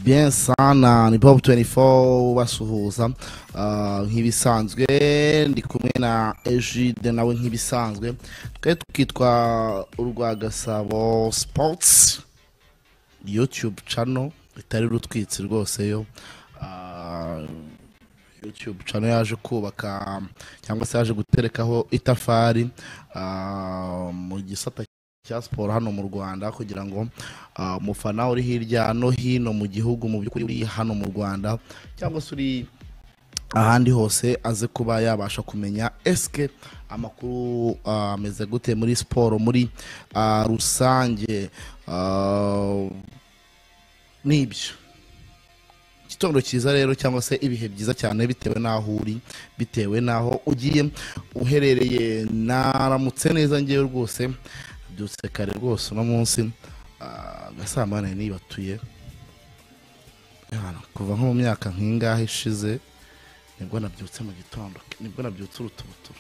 bien sana ni bob 24 basuhuza ah, nk'ibisanzwe ndi kumwe na ejide nawe nk'ibisanzwe twe twitwa urwa gasabo sports youtube channel itari rutwitsi rwose yo Ah, youtube channel yaje kubaka cyangwa se yaje guterekaho itafari ah, mu gisata cya siporo hano mu rwanda kugira ngo ah, umufana uri hirya no hino mu gihugu mu by'ukuri uri hano mu rwanda cyangwa se uri ahandi hose aze kuba yabasha kumenya esike amakuru ah, ameze gute muri siporo muri ah, rusange Ah, nibyo igitondo cyiza rero cyangwa se ibihe byiza cyane bitewe n'aho uri bitewe n'aho ugiye uherereye naramutse neza ngewe rwose byutse kare rwose uno munsi ah, agasambane nibatuye Yana, kuva nko mu myaka nk'ingahe ishize nibwo nabyutse mu gitondo nibwo nabyutse urutubutura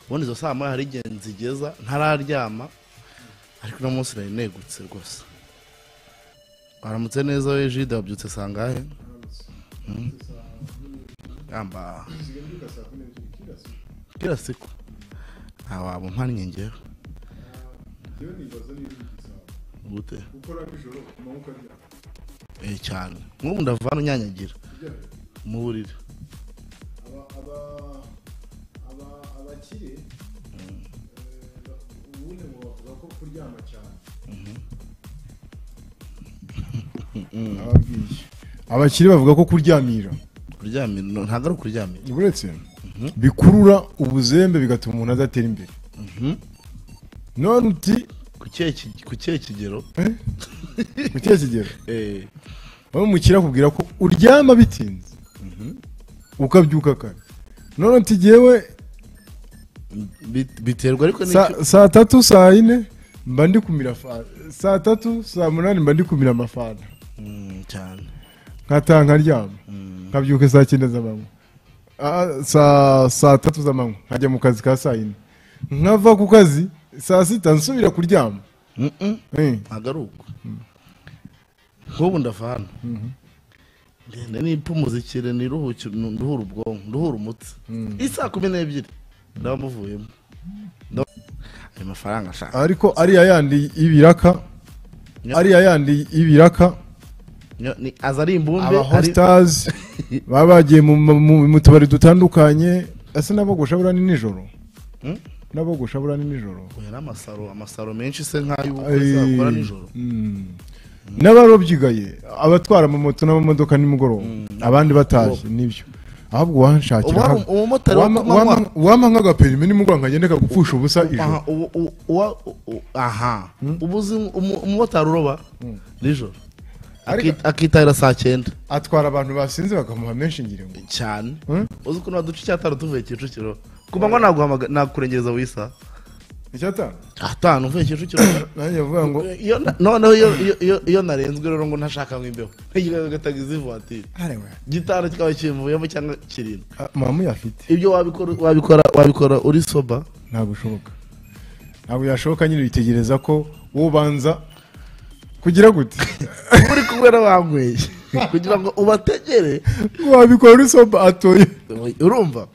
ubundi izo saa moya hari igihe nzigeza ntararyama ariko uno munsi nari negutse rwose waramutse neza we jide wabyutse saa ngahe Hmm? Gamba. Kila siku. Awa bumpannye ngewe. Gute? Eh cyane. Nk'ubu ndavana unyanyagira mu buriri. abakire ubundi ngo bavuga ko kuryama cyane ababwiye abakire bavuga ko kuryamira Kuryamira no- ntabwo ari ukuryamira. uretse bikurura ubuzembe bigatuma umuntu adatera imbere none uti Ku kihe ki- ku kihe kigero? mu kihe kigero Eh wowe umukire akubwira ko uryama bitinze ukabyuka kare none uti jyewe bit- biterwa ariko sa- n'icyo saa tatu saa yine mba ndi kumira fa- saa tatu saa munani mba ndi kumira amafanta Mm, cyane. nkataha nkaryama nkabyuka saa cyenda z'amanywa Ah, saa saa tatu z'amanywa nkajya mu kazi ka saa yine nkava ku kazi saa sita nsubira kuryama Mm, mm. Eh, ntabwo ari uko nk'ubu ndavana ngenda nipfa umuzikire niruhuke nduhure ubwonko nduhure umutsi isaha kumi n'ebyiri ndaba muvuyemo Ndaba- ayo mafaranga ashaka ariko ariya yandi y'ibiraka Nyo- ariya yandi y'ibiraka nyo- ni- aza ari imbumbe aba ari- hositazi baba bagiye mu- mu- mu mu tubari dutandukanye ese n'abogosha burani nijoro Mm? n'abogosha burani nijoro Oya, n'amasaro amasaro menshi se nk'ay'ubukwe zakora nijoro n'abarobyigaye abatwara amamoto n'amamodoka nimugoroba abandi bataje nibyo ahubwo wanshakira Uba- hano. umumotari wo Wampa- ku manywa- wampa- wampa nk'agaperime nimugoroba nkagenda kagupfusha ubusa ijoro aha ubu- ubu- uwa- u- u- aha ubu uzi umu- umumotari uroba nijoro Ariko- Akit- akitahira saa cyenda atwara abantu basinze bakamuha menshi ngira ngo cyane Hmm? uzi ukuntu waduca icyatanu tuvuye kicukiro ku manywa naguhamaga nakurengereza wisa icyatanu atanu uvuye kicukiro nanjye avuga ngo Iyo na- noneho iyo- iyo- iyo- iyo narenzwe rero ngo ntashaka nk'imbeho ntegereje gataga izi vatiri "Arewe, gitanu kikaba kivuyemo cyangwa kirindwi ah, mama uyafite ibyo wabikora wabikora wabikora uri soba ntabwo ushoboka ntabwo yashoboka nyine witegereza ko wowe ubanza kugira gute uri kumwe n'abanyweye kugira ngo ubategere wabikora uri soba atoye urumva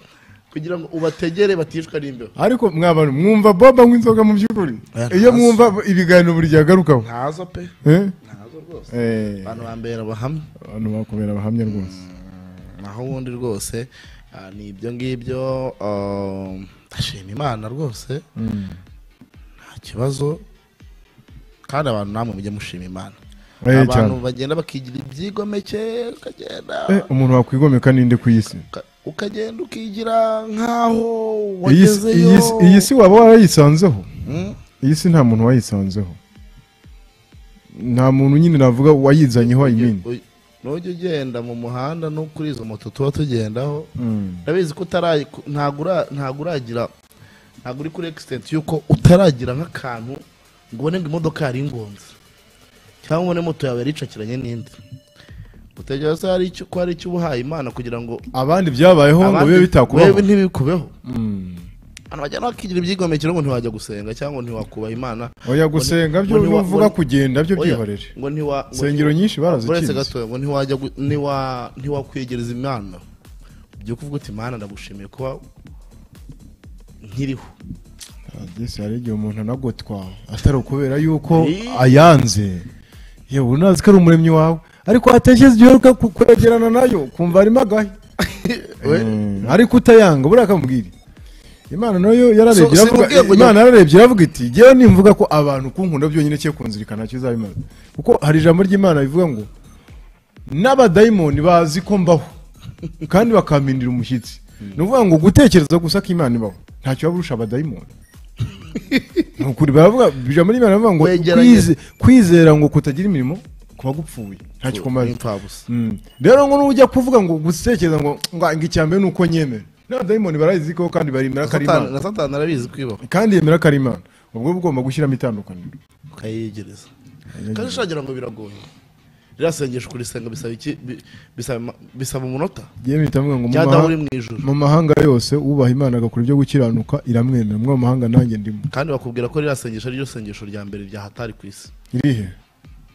kugira ngo ubategere baticwa n'imbeho ariko mwabana mwumva boba nk'inzoga mu by'ukuri Oya, iyo ntazo. mwumva ibiganiro buri gihe agarukaho ntazo pe Eh? ntazo rwose Eh, abantu bambera abahamya abantu bakubera abahamya rwose naho ubundi rwose ah, ni ibyo ngibyo um, ndashima imana rwose nta kibazo kandi abantu namwe mujye mushima imana Eh, abantu cyane. bagenda bakigira ibyigomeke ukagenda Eh, umuntu wakwigomeka ninde ku isi uka- ukagenda ukigira nk'aho Iyi si- wagezeyo iyi si- iyi si waba warayisanzeho Mm, iyi si nta muntu wayisanzeho nta muntu nyine navuga wayizanyeho ayimini uy- nujya ugenda mu muhanda no kuri izo moto tuba tugendaho ndabizi ko utarayi ntabwo ura- ntabwo uragira ntabwo uri kuri egisitenti y'uko utaragira nk'akantu ngo ubone ngo imodoka yari ingonze cyangwa ubone moto yawe yaricakiranye n'indi utegereza hari icyo ko hari icyo uba uhaye imana kugira ngo abandi byabayeho ngo bibe abandi- bitakubaho wewe ntibikubeho Mm. abantu bajyana bakigira ibyigomekero ngo ntiwajya gusenga cyangwa ngo ntiwakubaha imana oya gusenga byo ngo ntiwa- uvuga ngo- kugenda byo oya, byihorere ngo ntiwa ngo- insengero nyinshi uretse barazikinze gato ngo ntiwajya gu- ntiwa- ntiwakwegereza imana ibyo kuvuga uti imana ndagushimiye kuba nkiriho yesu hari igihe umuntu anagotwa atari ukubera yuko Eh. ayanze yewe unazi ko ari umuremyi wawe ariko watekereza igihe uheruka ku- kwegerana nayo kumva harimo agahe We- Mm, ariko utayanga buriya akamubwira imana nayo yararebye So, si iravuga- mubwire ngo imana yararebye iravuga iti ngewe nimvuga ko abantu kunkunda byonyine cye kunzirikana cyo uzabimaze kuko hari ijambo ry'imana rivuga ngo n'abadayimoni bazi ko mbaho kandi bakampindira umushyitsi ni ukuvuga ngo gutekereza gusa ko imana ibaho ntacyo waba urusha abadayimoni ni ukuri baravuga ijambo ry'imana rivuga ngo Wegeranye. kwize- kwizera ngo kutagira imirimo kuba gupfuye ntacyo kumaze Impfabusa. Mm. rero ngo nujya kuvuga ngo gutekereza ngo ngo ngo icya mbere ni uko nyemera n'abadayimoni barayizi ko kandi baremera ko ari Satani- imana na satani arabizi kwibaho kandi yemera ko ari imana ubwo ugomba gushyiramo itandukaniro ukayegereza kandi shagira ngo biragoye rirasengesha kurisenga bisaba iki Bi- bisaba ma- bisaba umunota yewe mpita mvuga ngo mu cyangwa uri maha- mu ijuru mu mahanga yose ubaha imana agakora ibyo gukiranuka iramwemera muri ayo mahanga nanjye ndimo kandi bakubwira ko rirasengesha ryo sengesho rya mbere ryahatari ku isi irihe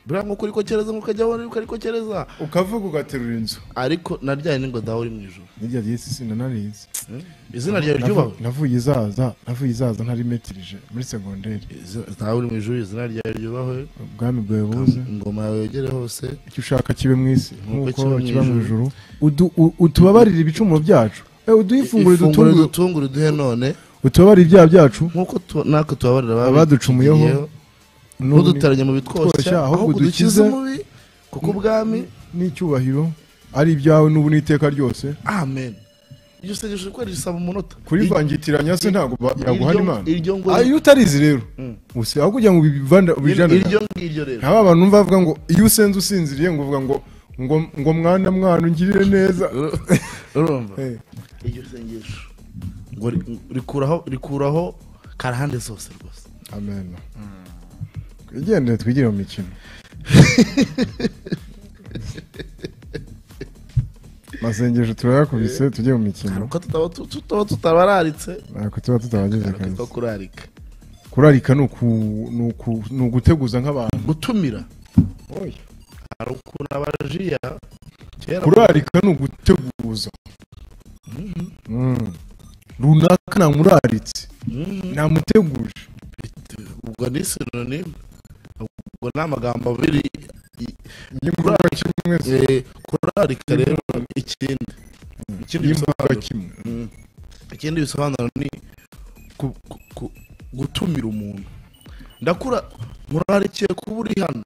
buriya nk'uko uriko kereza nk'uko ujya aho uriko ariko kereza ukavuga ugaterura inzu ariko naryari n'ingodaho uri mu ijuru nirya ry'isi sinanarizi Hmm? izina ryawe ryubaho navuye izaza navuye izaza ntari metirije muri segonderi ntawe uri mu ijuru izina ryawe ryubaho ubwami bwawe buze ingoma yawe yegere hose icyo ushaka kibe mu isi nk'uko kiba mu ijuru Udu- u- utubabarire ibicumuro byacu Eh, uduhe ifunguro ifunguro ridutunguye dutungura uduhe none utubabarire ibyaha byacu nk'uko tu- natwe tubabarira ababi- Abaducumuyeho, tugiriyeho, ntuduteranye mu bitwoshya ahubwo dukize umubi kuko ubwami n'icyubahiro ari ibyawe n'ubu n'iteka ryose amen iryo sengesho rikora risaba umunota kurivangitiranya se ntabwo ba- Iryo- yaguhana imana iryo ngo- Ah, iyo utarizi rero gusa aho kugira ngo ubivanda- ubijane iryo ngiryo rero ntaba abantu numva bavuga ngo iyo usenze usinziriye ngo uvuga ngo ngo ngo mwana mwana ungirire neza urumva Eh, iryo sengesho ngo ri- rikuraho rikuraho karahande zose rwose amen twigendere twigire mu mikino masengesho turayakubise tujye mu mikino uko tutaba tu- tutaba tutabararitse ntabwo tuba tutabagize hari kabisa uko kurarika kurarika ni uku- ni uku- ni uguteguza nk'abantu gutumira hari ukuntu abajiya kera kurarika ni uguteguza Mm. runaka namuraritse Mhm. namuteguje ubwo ni sinonime ubwo ni amagambo abiri i- y'imbwa kimwe eh, kurarika rero ikindi ikindi y'imbwa bisobanuro kimwe Mm. ikindi bisobanuro ni ku- ku- ku- gutumira umuntu ndakura murarikiye kuba uri hano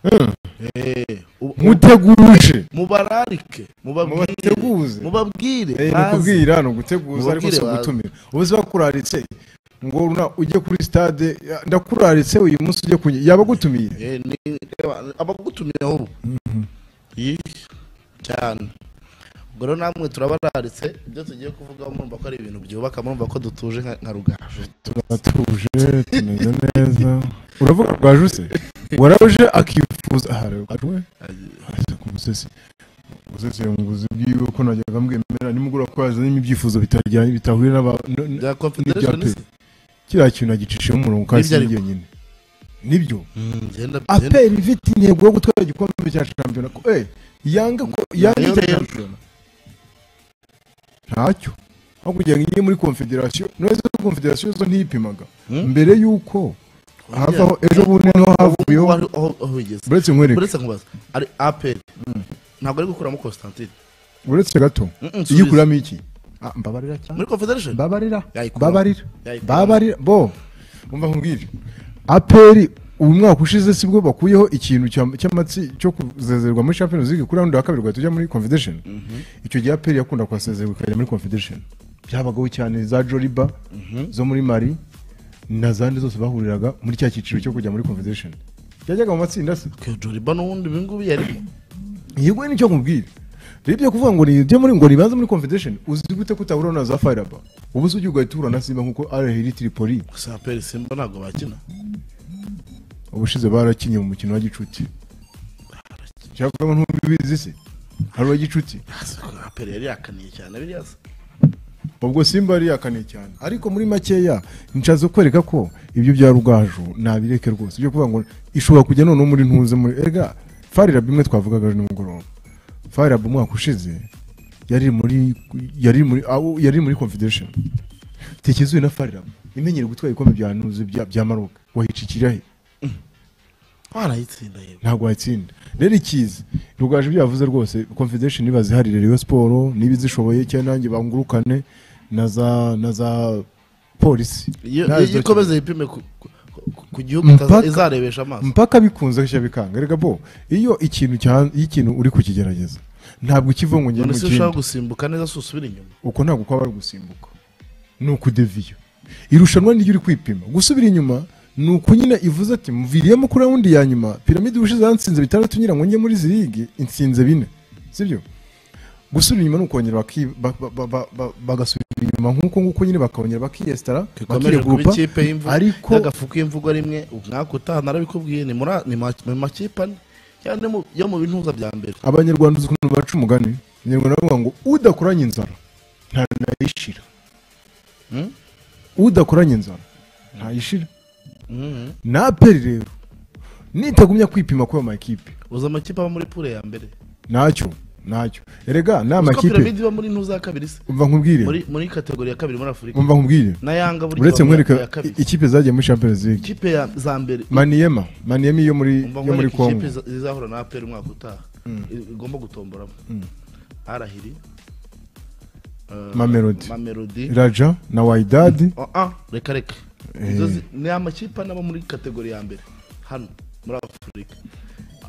Mm. Eh, u- muteguje mubararike mubabwire mubateguze mubabwire Eh, ni baze. ukubwira ni uguteguza ariko Mubabwire si baze. ugutumira ubu se bakuraritse ngo runa- ujye kuri stade ya- ndakuraritse uyu munsi ujye kunyi yaba agutumiye Eh, ni- reba, abagutumiyeho ubu Yih, cyane ubwo rero namwe turabararitse ibyo tugiye kuvuga murumva ko ari ibintu byubaka murumva ko dutuje nka nka rugaju turatuje tumeze neza uravuga rwaje use waraje akifuza aha rero rwaje ase ku musesi umusesi yamuguze bwiwe ko najyaga mwemera nimugura ko yazanye ibyifuzo bitajyanye bitahuye n'aba- n- n- bya confederation pe. kiriya kintu agicishije umurongo kandi Nibyo ariko. si nyine nibyo ngenda ngenda- aperi ifite intego yo gutwara igikombe cya shampiyona ko eh yanga ko yanga Nayo icya rero. shampiyona ntacyo aho kugira ngo ijye muri konfederasiyo neza konfederasiyo zo ntiyipimaga Hmm? mbere y'uko havaho ejo bundi niho havuyeho Ubu ari- aho aho bigeze uretse nkwereke uretse nkubaza ari aperi ntabwo ari gukuramo constantine uretse gato Mm, mm, iyo subiza. ukuramo iki Ah, mbabarira cyane muri confederation babarira Yayikuramo. babarira Yayikuramo. babarira bo umva nkubwire aperi uyu mwaka ushize sibwo bakuyeho ikintu cya- cy'amatsi cyo kuzezerwa muri champions league kuri raundi wa kabiri tujya muri confederation icyo gihe aperi yakunda kuhasezerwa ikajya muri confederation byabagaho cyane za joriba zo muri mari na zandi zose bahuriraga muri cya cyiciro cyo kujya muri confederation byajyaga mu matsinda se joriba n'ubundi ibi ngubi yarimo yego nicyo nkubwira rero ibyo kuvuga ngo ni ibyo muri ngo ribanze muri confederation uzi gute ko utahura na za firebar ubu se ujya ugahita uhura na simba nkuko arahiri tripoli gusa aperi simba ntabwo bakina ubushize barakinnye mu mukino wa gicuti cyakora ntubizi se hari uwa gicuti aperi yari yakaniye cyane biriya se ubwo simba yariyakaniye cyane ariko muri makeya nshatse kwereka ko ibyo bya rugaju nabireke rwose ibyo kuvuga ngo ishobora kujya noneho muri ntuze muri ega farira bimwe twavugaga ejo nimugoroba farira umwaka ushize yari muri yari muri aho yari muri confederation tekezuye na farira imenyereye gutwara ibikombe bya ntuze bya bya maroka wahicikira he warayitsinda yego ntabwo watsinda rero ikizi rugaje ibyo yavuze rwose confederation niba ziharira Rayon siporo niba izishoboye cyangwa nanjye bangurukane na za na za polisi iyo Nazo iyo zikina. ikomeza yipime ku- ku- ku- ku gihugu Mpaka- itaza- izarebesha amaso mpaka bikunze gishya bikanga rega bo iyo ikintu cya- iyo ikintu uri kukigerageza ntabwo ukiva ngo ngende none mu se kindi ushaka gusimbuka neza si usubira inyuma uko ntabwo kwaba ari ugusimbuka ni ukudeviya irushanwa niryo uri kwipima gusubira inyuma ni uko nyine ivuze ati muviriyemo kuri rawundi ya nyuma piramide ubushize yansinze bitandatu ngira ngo njye muri izi ligi insinze bine sibyo gusubira inyuma ni ukongera baki- ba- ba- ba- ba- ba- bagasubira inyuma nk'uko nguko nyine bakongera bakiyesitara dukomeje kuba bakiregurupa ikipe y'imvugo ariko y'agafu k'imvugo rimwe umwaka utaha narabikubwiye ni muri ni ma- mu makipe ane cyane yo mu bintuza bya mbere abanyarwanda uzi ukuntu baca umugani abanyarwanda bavuga ngo udakoranye inzara ntanayishira Hmm? udakoranye inzara ntayishira Mhm. na aperi rero nitagumya kwipima kuba amakipe uzi amakipe aba muri pure ya mbere ntacyo ntacyo erega ni Uzi ko amakipe piramide iba muri ntuza ya kabiri se umva nkubwire muri muri kategori ya kabiri muri afurika umva nkubwire na yanga buri uretse kibazo nkwereka ya kabiri i- ikipe zagiye muri champions league ikipe ya za mbere maniyema maniyema yo muri umva yo muri nkwereka congo ikipe iza- izahura na aperi umwaka utaha I- igomba gutomboramo arahiri eh, Mamelodi. mamelodi raja na wayidadi Ah, ah, reka reka Eh. Izo zi- ni amakipe ane aba muri kategori ya mbere hano muri afurika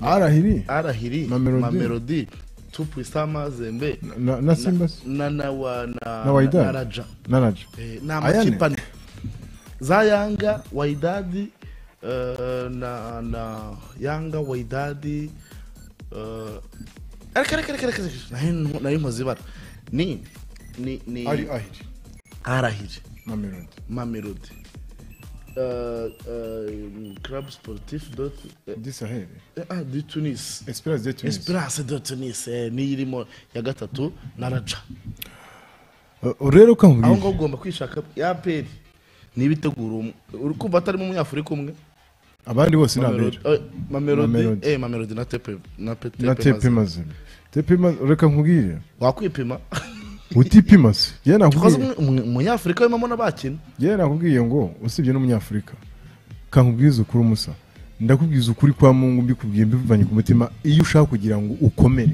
arahiri arahiri Mamelodi. mamelodi tupu isama zembe na- na na simba se? na na wa na Na Wydad. na raja na raja Eh, ni Ayane. amakipe ane za yanga waidadi eh, na na yanga waidadi eh, reka reka reka reka reka. Nari nko- nari nkoze ibara ni ni ni ari ahiri arahiri mamelodi mamelodi Euh, euh, club sportif de, euh, disaheli ah, du tunis esperance de tunis esperance de tunis eh, niyo irimo ya gatatu na raja Uh, rero aho ukambwira ngaho ugomba kwishaka ya peri nibitegura umwe uri kumva atarimo umunyafurika umwe abandi bose ni abera Mamelodi- eh, mamelodi Mamelodi. eh, mamelodi na tepe na pe- na Tepe Mazembe. tepe mazima tepe mazima reka nkubwire wakwipima utipima se yewe Because nakubwiye umwe- umwe- umunyafurika wimamo n'abakina yewe nakubwiye ngo usibye n'umunyafurika kankubwiza ukuri umusa ndakubwiza ukuri kwa mungu mbikubwiye mbivanye ku mutima iyo ushaka kugira ngo ukomere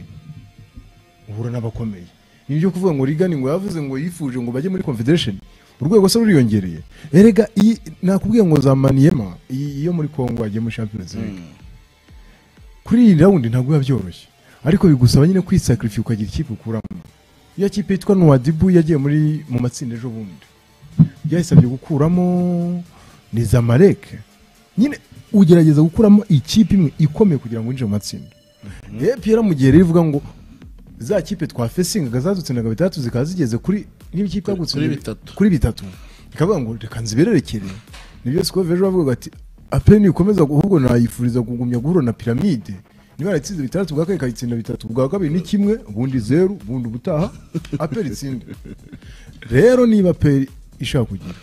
uhura n'abakomeye ni byo kuvuga ngo rigani ngo yavuze ngo yifuje ngo bajye muri confederation urwego se ruriyongereye erega iyi nakubwiye ngo zamaniyema iyi iyo muri congo wagiye muri champions league kuri iyi rawundi ntabwo biba byoroshye ariko bigusaba nyine kwisakarifiye ukagira ikipe ukuramo iyo kipe yitwa nuwadibu yagiye muri mu matsinda ejo bundi byayisabye gukuramo ni zamareke nyine ugerageza gukuramo ikipe imwe ikomeye kugira ngo winjire mu matsinda epr mu gihe rero ivuga ngo za kipe twafesingaga zadutsindaga bitandatu zikaba zigeze kuri niba ikipe Kuri- yagutsinze kuri bitatu. kuri bitatu ikavuga ngo reka nzibererekere nibyo siko ejo bavuga ati aperi nikomeza ahubwo nayifuriza kugumya guhura na piramide niba yaratsinze bitandatu bwa kane ikayitsinda bitatu bwa kabiri ni kimwe ubundi zeru ubundi ubutaha aperi itsinde rero niba aperi ishaka kugira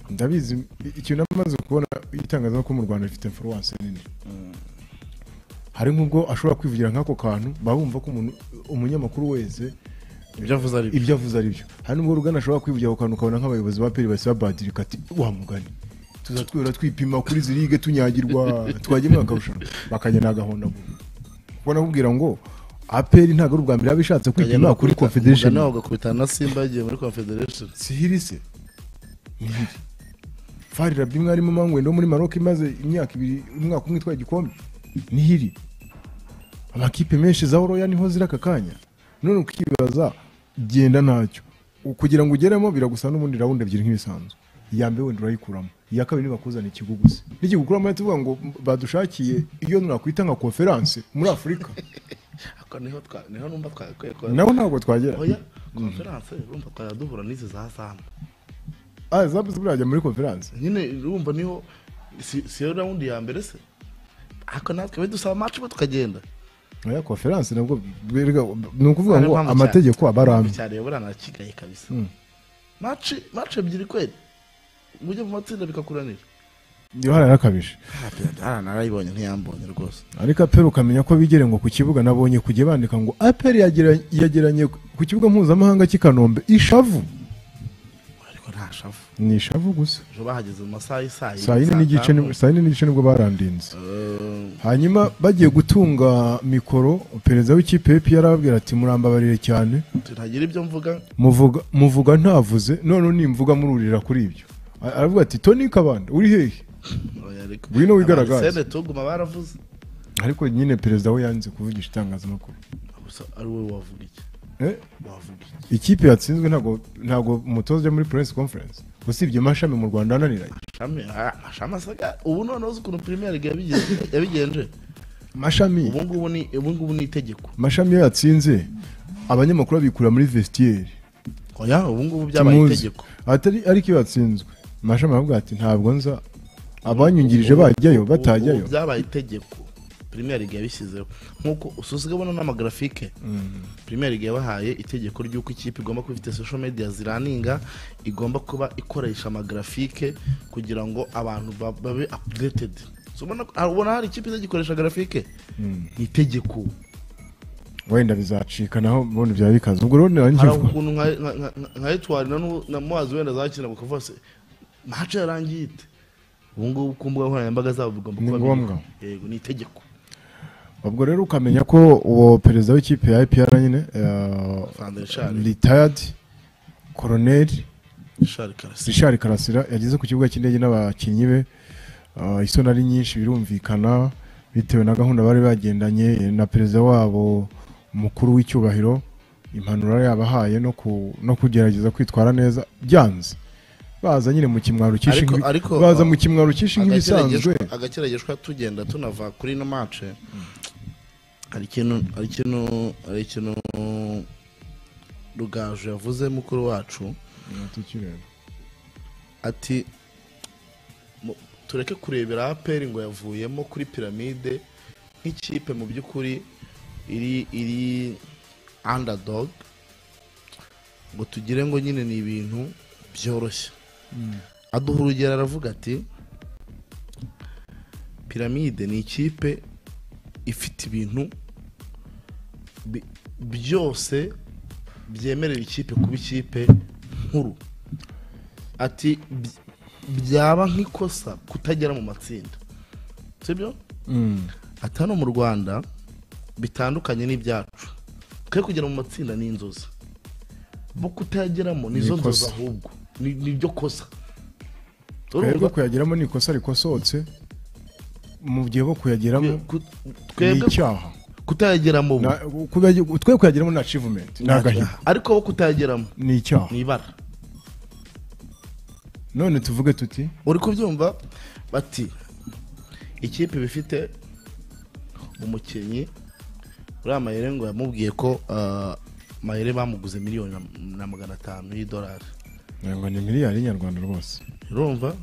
ndabizi ikintu amaze kubona itangazamakuru mu rwanda rifite influence nini hari nk'ubwo ashobora kwivugira nk'ako kantu baba bumva ko umuntu umunyamakuru wese ibyo avuze ari byo. ibyo avuze ari byo hari n'ubwo rugana ashobora kwivugira ku kantu ukabona nk'abayobozi ba peri basiba badirika ati wa mugani tuza twihora twipima kuri izi lige tunyagirwa twagiye muri akarushanwa bakagenda agahonda kuko nakubwira ngo aperi ntabwo ari ubwa mbere yaba ishatse kwipima kuri confederation Umugani wawe ugakubitana na simba yagiye muri confederation sihiri se fari rabi mwarimu mangwendo wo muri maroc imaze imyaka ibiri umwaka umwe itwaye igikombe nihiri amakipe menshi za oroya niho ziri aka kanya none ukibaza genda ntacyo U- kugira ngo ugeremo biragusa n'ubundi rawundi ebyiri nk'ibisanzwe iya mbere wenda urayikuramo iya kabiri ntibakuzana ikiguguzi n'ikigukuramo bahita bavuga ngo badushakiye iyo nakwita nka konferanse muri afurika Ako niho twa- niho numva twakwiye kuba- naho ntabwo twagera oya konferanse urumva twajya duhura n'izi za zamu Ah, zabu zirajya muri konferanse nyine urumva niho si si yo rawundi ya mbere se ako natwe be dusaba match bo tukagenda oya konferanse nabwo berega- ni ukuvuga ngo Ariyo mpamvu cyane. amategeko aba ari amwe cyane yobora nakigaye kabisa maci maci ebyiri kweri mujye mu matsinda bikakuranira niba hararakabije narayibonye ntiyambonye rwose ariko aperi ukamenya ko bigere ngo ku kibuga nabonye kujya bandika ngo aperi yagera- yageranye ku kibuga mpuzamahanga cy'i kanombe ishavu ariko nta shavu ni ishavu gusa ejo bahageze mu masaha y'isaa saa yine n'igice ni- saa yine n'igice nibwo barandinze Eh, hanyuma bagiye gutunga mikoro perezida w'ikipe y'epi yarababwira ati murambabarire cyane tutagira ibyo mvuga muvuga muvuga ntavuze none nimvuga mururira kuri ibyo A- aravuga ati toni kabanda uri hehe oya ariko Ngwino wigaragaze. Abarisene tuguma baravuze ariko nyine perezida we yanze kuvugisha itangazamakuru gusa ari wowe wavuga iki Eh, wavuga iki ikipe yatsinzwe ntabwo ntabwo umutoza ujya muri press conference usibye amashami mu rwanda ananiranye Shami, ah, Shami asaga ubu noneho uzi ukuntu premier league yabigenje- yabigenje amashami ubu ngubu ni ubu ngubu ni itegeko amashami iyo yatsinze abanyamakuru babikura muri vestiaire oya ubu ngubu byabaye Timuzi. itegeko atari ariko iyo yatsinzwe amashami aravuga ati ntabwo nza abanyungirije bajyayo Ubu- batajyayo ubu byabaye itegeko premier league yabishyizeho nk'uko ususiga ubona n'amagrafike premier league yabahaye itegeko ry'uko ikipe igomba kuba ifite social media ziraninga igomba kuba ikoresha amagrafike kugira ngo abantu ba- babe updated So, ubona ah, ubona hari ikipe izagikoresha grafike ni itegeko wenda bizacika naho ubundi byaba bikaze ubwo rero hari nirangije ukuntu nka- nka- nka- nka etwari na n'ubu- na muhazi wenda zakina bakavuga se mace yarangiye ite ubu ngubu ku mbuga nkoranyambaga zabo bigomba Ni kuba ngombwa. biri- yego ni itegeko ubwo rero ukamenya ko uwo perezida w'ikipe ya IPR nyine Sandra Shari. retired koroneri Richard Karasi Richard Karasira yageze ku kibuga cy'indege n'abakinnyi be eh, isoni ari nyinshi birumvikana bitewe na gahunda bari bagendanye eh, na perezida wabo mukuru w'icyubahiro impanuro yabahaye no ku- no kugerageza kwitwara neza byanze baza nyine mu kimwaro cyinshi Ariko- nk'ibi- ariko, baza eh, mu kimwaro cyinshi nk'ibisanzwe Agakerageshwa- agakerageshwa tugenda tunava kuri ino mace hari ikintu hari ikintu hari ikintu rugaju yavuze mukuru wacu ati mu- tureke kurebera aperi ngo yavuyemo kuri piramide nk'ikipe mu by'ukuri iri iri underdog ngo tugire ngo nyine ni ibintu byoroshye aduha urugero aravuga ati piramide ni ikipe ifite ibintu bi- byose byemerera ikipe kuba ikipe nkuru ati "By- byaba nk'ikosa kutagera mu matsinda sibyo Mm. ati hano mu rwanda bitandukanye n'ibyacu twe kugera mu matsinda ni inzozi bo kutayageramo ni izo Ni nzozi ikosa. ahubwo ni ni byo kosa twebwe kuyageramo ni ikosa rikosohotse mu gihe bo kuyageramo Ku- ni twebwe icyaha kutayageramo ubu Na- kubyagira- twe kuyageramo ni achievement ni agahigo ariko bo kutayageramo ni icyaha ni ibara none tuvuge tuti uri kubyumva bati ikipe iba ifite umukinnyi uriya mayere ngo yamubwiye ko ah, mayere bamuguze miliyoni na- na magana atanu y'idolari ngo ni miliyari nyarwanda rwose urumva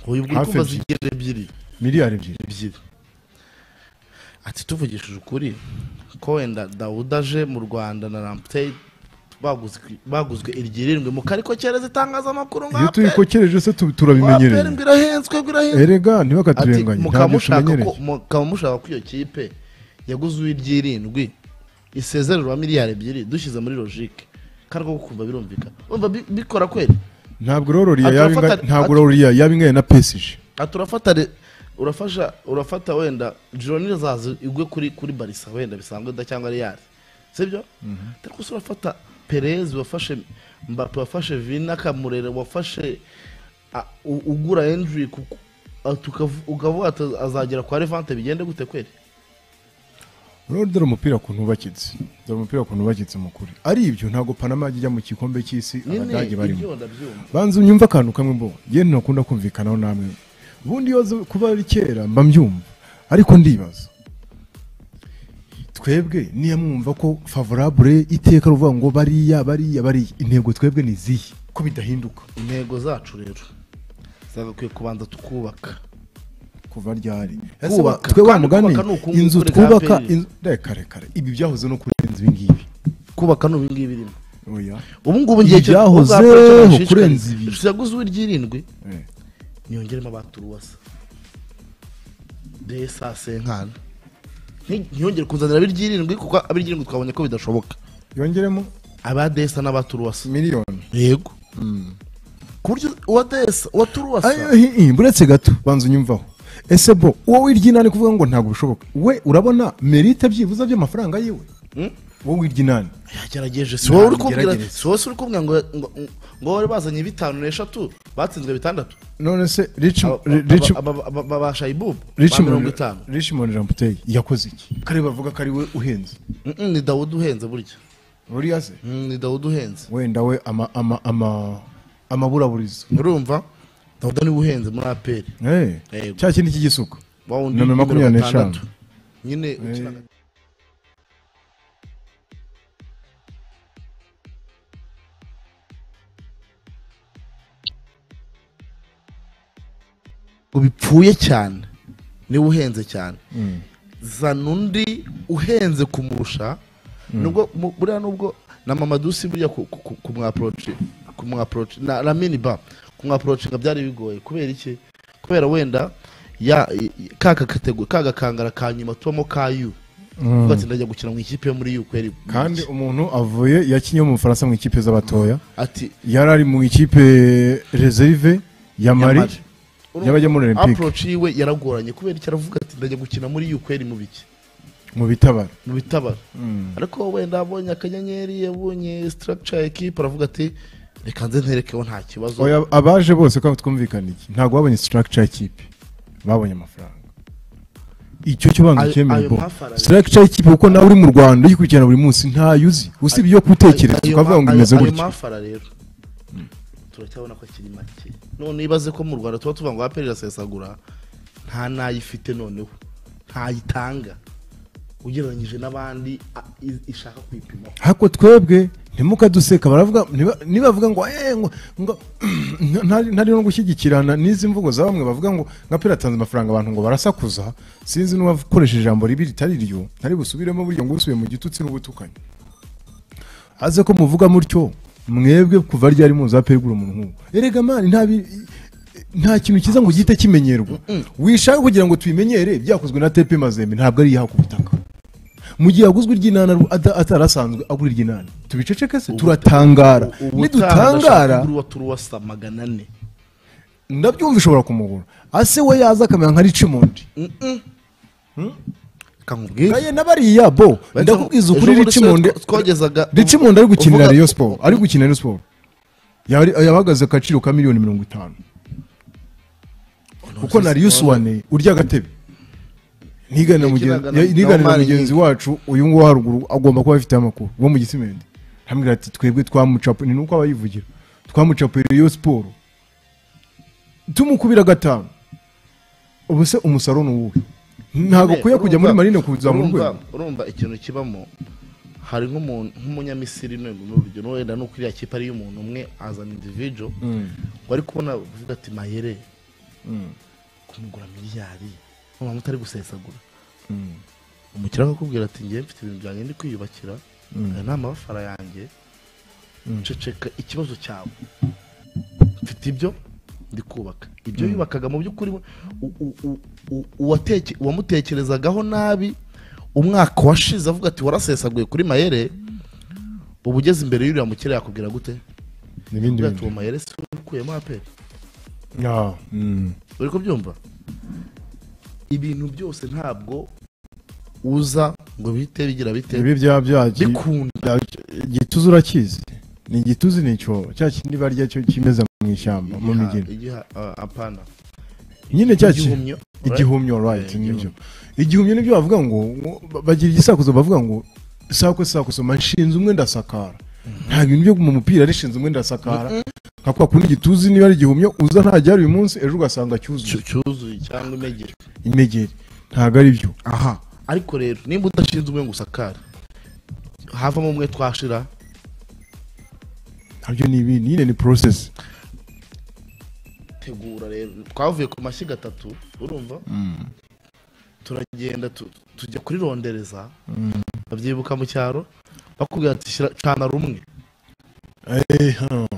uyu bwo Hafi kumva ebyiri. zigera ebyiri miliyari ebyiri ebyiri ati tuvugishije ukuri ko wenda dawuda aje mu rwanda na ramputeyi baguzwe baguzwe iryirirwe mu kariko kereza itangazamakuru nka iyo aperi tubikokereje se tu- aperi turabimenyereye ngo irahenzwe ngo irahenzwe erega ati ntibakaturenganye mukaba ntabyo mushaka tumenyereye ko mukaba mushaka ko iyo kipe yaguze uw'iryirindwi isezererwa miliyari ebyiri dushyize muri logike kandi ko kumva birumvikana umva bi- bikora kweri ntabwo rero riya Ati, yaba urafata- ingana- ntabwo ati- rero riya yaba ingana na pesije ati urafata re- urafasha urafata wenda jironi zaza igwe kuri kuri barisa wenda bisanzwe da cyangwa reyali sibyo ariko se urafata perezi wafashe mbape wafashe vini n'akamurere wafashe a- u- ugura endri ukavuga ati azagera kwa revante bigende gute kweri rero dore umupira ku ntubakitse dore umupira ku ntubakitse mukuri ari ibyo ntabwo panama yajya mu gikombe cy'isi abadage barimo ibyo ndabyumva banza unyumve akantu kamwe mbo yewe ntakunda kumvikanaho namwe ubundi iyo zo- kuba ari kera mba mbyumva ariko ndibaza twebwe niyo mwumva ko favorable iteka ruvuga ngo bariya bariya bariya intego twebwe ni izihe ko bidahinduka intego zacu rero zagakwiye kubanza tukubaka kuva ryari Ese Kuba- kubaka- twe wa kandi mugani kubaka ni ukunguka inzu kuri twubaka APR. inzu- reka reka reka, ibi byahoze no kurenza ibi ngibi kubaka ni ibingibi birimo oya ubu ngubu ngiye cyo- Ibyahozeho ubwa Platinum nshishikariza. kurenza ibi. yaguze iry'irindwi Eh, nyongeremo abaturuwasa de saa senkana Nti- ntiyongere kunzanira ab'iry'irindwi kuko ab'iry'irindwi twabonye ko bidashoboka yongeremo aba desa n'abaturuwasa miliyoni yego ku buryo uwa desa uwa turuwasa buretse gato banza unyumvaho ese bo uwo wirya inani kuvuga ngo ntabwo bishoboka we urabona merite byibuze by'amafaranga yiwe Mm. wowe wirya inani yagerageje si wowe uri kubwira Ntabwo si wowe se uri kubwira ngo ngo- ngo bari bazanye bitanu n'eshatu batsinzwe bitandatu none se Aba- rici aba- aba- aba- ba shayibubu ba mirongo itanu richmond ramputeri yakoze iki kare bavuga ko ari we uhenze Mm, mm, ni dawudi uhenze burya buriya se Mm, ni dawudi uhenze wenda we ama ama ama amaburaburizo urumva dawudi niwe uhenze muri aperi Eh, Yego. cya kindi cy'igisuko wa wundi Nomero w'imibero makumyabiri n'eshanu. gatandatu. nyine ukina na- ngo bipfuye cyane niwe uhenze cyane Mm. zana undi uhenze kumurusha nubwo mu- buriya nubwo na mama dusi burya ku- ku- ku- kumwaporoci kumwaporoci na na miniba kumwaporocinga byari bigoye kubera iki kubera wenda ya i- i- ka kakatego ka gakangara ka nyuma tubamo ka yu Mm. uvuga ati ndajya gukina mu ikipe yo muri yu kweri kandi umuntu avuye yakinnye mu bufaransa mu ikipe z'abatoya ati yari ari mu ikipe reserve ya mari Mali. y'abajya muri olympique aporoci yiwe yaragoranye kubera iki aravuga ati ndajya gukina muri yu kweri mu biki mu bitabara mu bitabara ariko wenda abonye akanyenyeri yabonye structure ya equipe aravuga ati reka nze nterekeho nta kibazo Oya, abaje bose kandi twumvikane iki ntabwo babonye structure y'ikipe babonye amafaranga icyo cyo banza Ayo- cyemere ayo bo mafaranga. structure y'ikipe kuko nawe uri mu rwanda uyikurikirana buri munsi ntayo uzi usibye iyo kutekereza Ayo- ukavuga ngo ayo- imeze ayo gutya mafara rero turacyabona ko akiri make none ibaze ko mu rwanda tuba tuvuga ngo aperi irasesagura nta n'ayifite noneho ntayitanga ugereranyije n'abandi a- i- ishaka kwipimaho ariko twebwe ntimukaduseka baravuga niba- nibavuga ngo "Eh, ngo- ngo ntari ntari no gushyigikirana n'izi mvugo za bamwe bavuga ngo nka pera atanze amafaranga abantu ngo barasakuza sinzi n'uwakoresheje ijambo ribi ritari ryo ntari busubiremo buryo ngo usubiye mu gitutsi n'ubutukanyi aze ko muvuga mutyo mwebwe kuva ryari muzi aperi gura umuntu nk'uwo erega mani nta bi- nta kintu cyiza ngo gihite kimenyerwa wishaka kugira ngo tubimenyere byakozwe na tepe mazembe ntabwo ari iyaha ku butaka mu gihe aguzwe iry'inani aru- ata- atarasanzwe agura iry'inani tubiceceke se turatangara Ubutaha nidutangara ndashaka kugura uwa turuwasa magana ane ndabyumva ishobora kumugura ase we yaza akamera nka richimundi reka nkubwire naye n'abariya bo ndakubwiza ukuri Ejo bundi se richimundi twa- twagezaga richimundi ari gukinira uvuga- Rayon siporo ari gukinira Rayon siporo Yari- yahagaze agaciro ka miliyoni mirongo itanu kuko na Rius wane urya agatebe ntigane Ikiranga na- na na mugenzi Omar wacu uyu nguyu wa haruguru agomba kuba afite amakuru wo mu gisimenti hamwe ati twebwe twamucapu ni nuko aba yivugira twamucapuye iyo siporo tumukubira gatanu ubu se umusaruro ni uwuhe ntabwo ukwiye kujya muri Urumva- marine kuzamura urumva- urwego urumva ikintu kibamo hari nk'umuntu nk'umunyamisiri n'ubu ni urugero wenda ni uko iriya kipe ari iy'umuntu umwe azana indivijo wari kubona uvuga ati mayere kumugura miliyari nubwo mutari gusesagura umukiriya akakubwira ati ngewe mfite ibintu byanjye ndi kwiyubakira aya ni amabafara yanjye ceceka ikibazo cyawe mfite ibyo ndi kubaka ibyo yubakaga mu by'ukuri we- u- u- u- u- uwateke- uwamutekerezagaho nabi umwaka washize avuga ati warasesaguye kuri mayere uba ugeze imbere y'uriya mukire yakubwira gute n'ibindi Avuga ati bintu uwo mayere si we ukuyemo aperi Ah, mm. uri kubyumva ibintu byose ntabwo uza ngo bihite bigira bite ibi bya byagi bikunda igituza urakizi ni igituzi ni icyobo cya kindi barya cyo kimeza mu ishyamba mu Igiha- migina igiha- ah, apana nyine cya kintu igihumyo igihumyo right Eh, nibyo igihumyo nibyo bavuga ngo ngo- ba- bagira igisakuzo bavuga ngo sako sakuzo nshinze umwe ndasakara nta bintu byo mu mupira ari shinze umwe ndasakara nka kwa kundi igituzi niba ari igihumyo uza ntajya uyu munsi ejo ugasanga cyuzuye Cyu- cyuzuye cyangwa imegere imegeri ntabwo ari byo aha ariko rero nimba udashinze umwe ngo usakare havamo umwe twashira nabyo ni ibindi nyine ni process tegura rero twavuye ku mashyiga atatu urumva turagenda tu- tujya kuri rondereza babyibuka mu cyaro bakubwira ati "Shyira- cana rumwe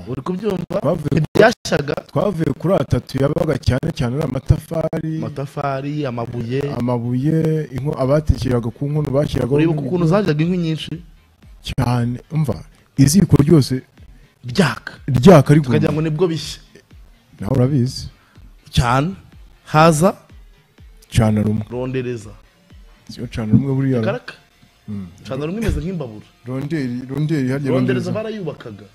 uri kubyumva twavuye ibyashyaga twavuye kuri atatu yabaga cyane cyane ari amatafari amatafari amabuye amabuye inko abatekeraga ku nkono bashyiraga uribuka ukuntu zajyaga inkwi nyinshi cyane umva iziko ryose byaka ryaka ari tukagira ngo nibwo bishya nawe urabizi cyane haza cana rumwe rondereza siyo cana rumwe buriya karaka cana rumwe imeze nk'imbabura ronderi ronderi harya rondereza barayubakaga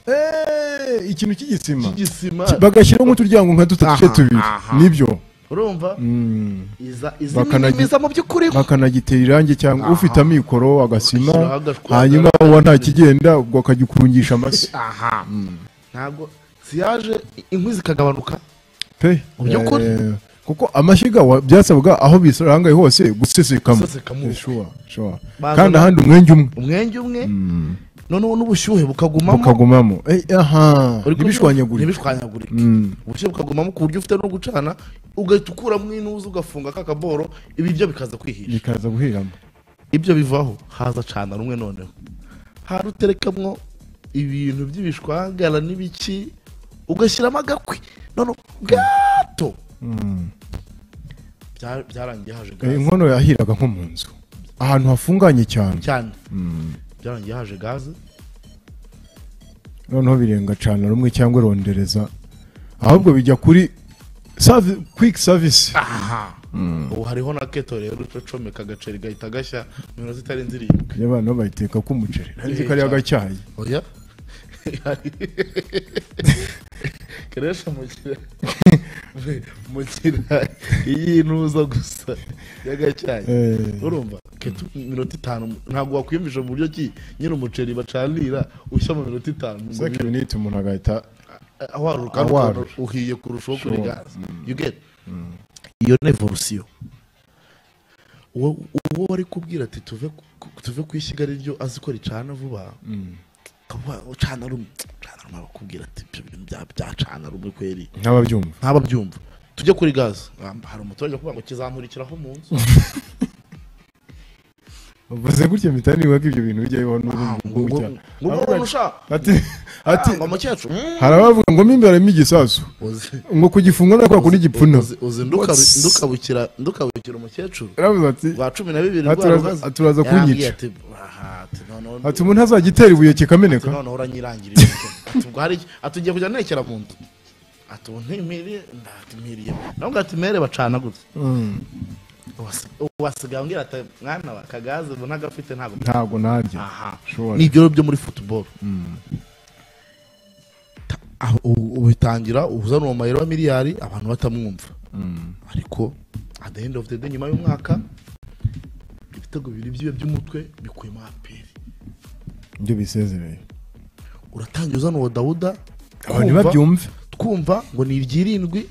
Eh, ikintu cy'igisima cy'igisima bagashyiramo uturyango nka duto duce Aha, tubiri aha. nibyo urumva Mm. iza izi Bakanagi- nini mu by'ukuri bakanagitera irangi cyangwa Aha. ufite amikoro agasima Ugashyiraho agashwagara. hanyuma uwa nta kigenda ubwo akajya ukungisha amase aha ntabwo siyaje inkwi zikagabanuka pe Mu by'ukuri. Eh, kuko amashyiga wa- byasabaga aho bisarangaye hose gusesekamo Gusesekamo. Eh, sure, sure. Bazana- kandi ahandi umwenge umwe umwenge umwe noneho n'ubushyuhe bukagumamo ukagumamo Eh, aha Uri kubyumva? ntibishwanyagurike ntibishwanyagurike Mm. ubushyuhe bukagumamo ku buryo ufite no gucana ugahita ukuramo inuza ugafunga kakaboro ibiryo bikaza kwihisha bikaza guhiramo ibyo bivaho haza cana rumwe noneho hari uterekamwo ibintu by'ibishwagara n'ibiki ugashyiramo agakwi none gato Bya- byarangiye haje Eh, gaze inkono yahiraga nko mu nzu ahantu hafunganye cyane cyane byarangiye haje gaze noneho birenga cana rumwe cyangwa rondereza ahubwo bijya kuri servi- quick service aha ubu hariho na keto rero ucomeka agaceri gahita gashya mu minota itarenze irindwi y'abantu bayiteka k'umuceri Eh, nanjye kariya cyane. gacyayi oya keresha mukira mukira iyi ntuza gusa y'agacyayi Eh, urumva keto iminota itanu ntabwo wakwiyumvisha mu buryo ki nyine umuceri bacanira ushya mu minota itanu ngo second minute umuntu agahita awaruka Awaruka. awaruka uhiye kurushaho kuri Sure. gaze you get iyo ni evolusiyo uwo uwo wari kubwira ati tuve ku- tuve ku ishyiga ryo azi ko ricana vuba akavuga ngo cana rumwe cana rumwe bakubwira ati ibyo bintu bya- byacana rumwe kweri nk'ababyumva ntababyumva tujye kuri gaze hari umuturage ukuvuga ngo kizamurikiraho mu nzu bavuze gutya mpita niba ko ibyo bintu bijya bibaho ngo n'ubundi ngo- gutya ngo none ushaka ati ati ngo mukecuru mm, hari abavuga ngo mo imbere harimo igisasu uzi- ngo kugifunga na kwa kundi gipfuna uzi- uzi nduka- What's- ndukabukira ndukabukira umukecuru aravuze ati rwa cumi na bibiri Aha, rwa turaza- rugaze turaza yarambwiye kunyica. ati aha ati noneho ati umuntu azagitera ibuye ati kikameneka noneho uranyirangirira iki? ati ubwo hari iki? ati ugiye kujya ntekera mu nzu ati ubu ntimiriye ati mpiriye nawe ngo ati mere bacana gutya Mm. Uwasi- uwasigaye ambwira ati mwana wa kagaze ubu ntagafite ntabwo ntabwo narya aha Sure. ni ibyo byo muri futuboro Ta- aho- ubu- ubu bitangira uzana uwo mayero wa miliyari abantu batamwumva ariko at the end of the day nyuma y'umwaka ibitego bibiri byiwe by'umutwe bikuyemo aperi ibyo bisezereye uratangira uzana uwo dawuda abantu kumva- babyumve twumva ngo ni iryirindwi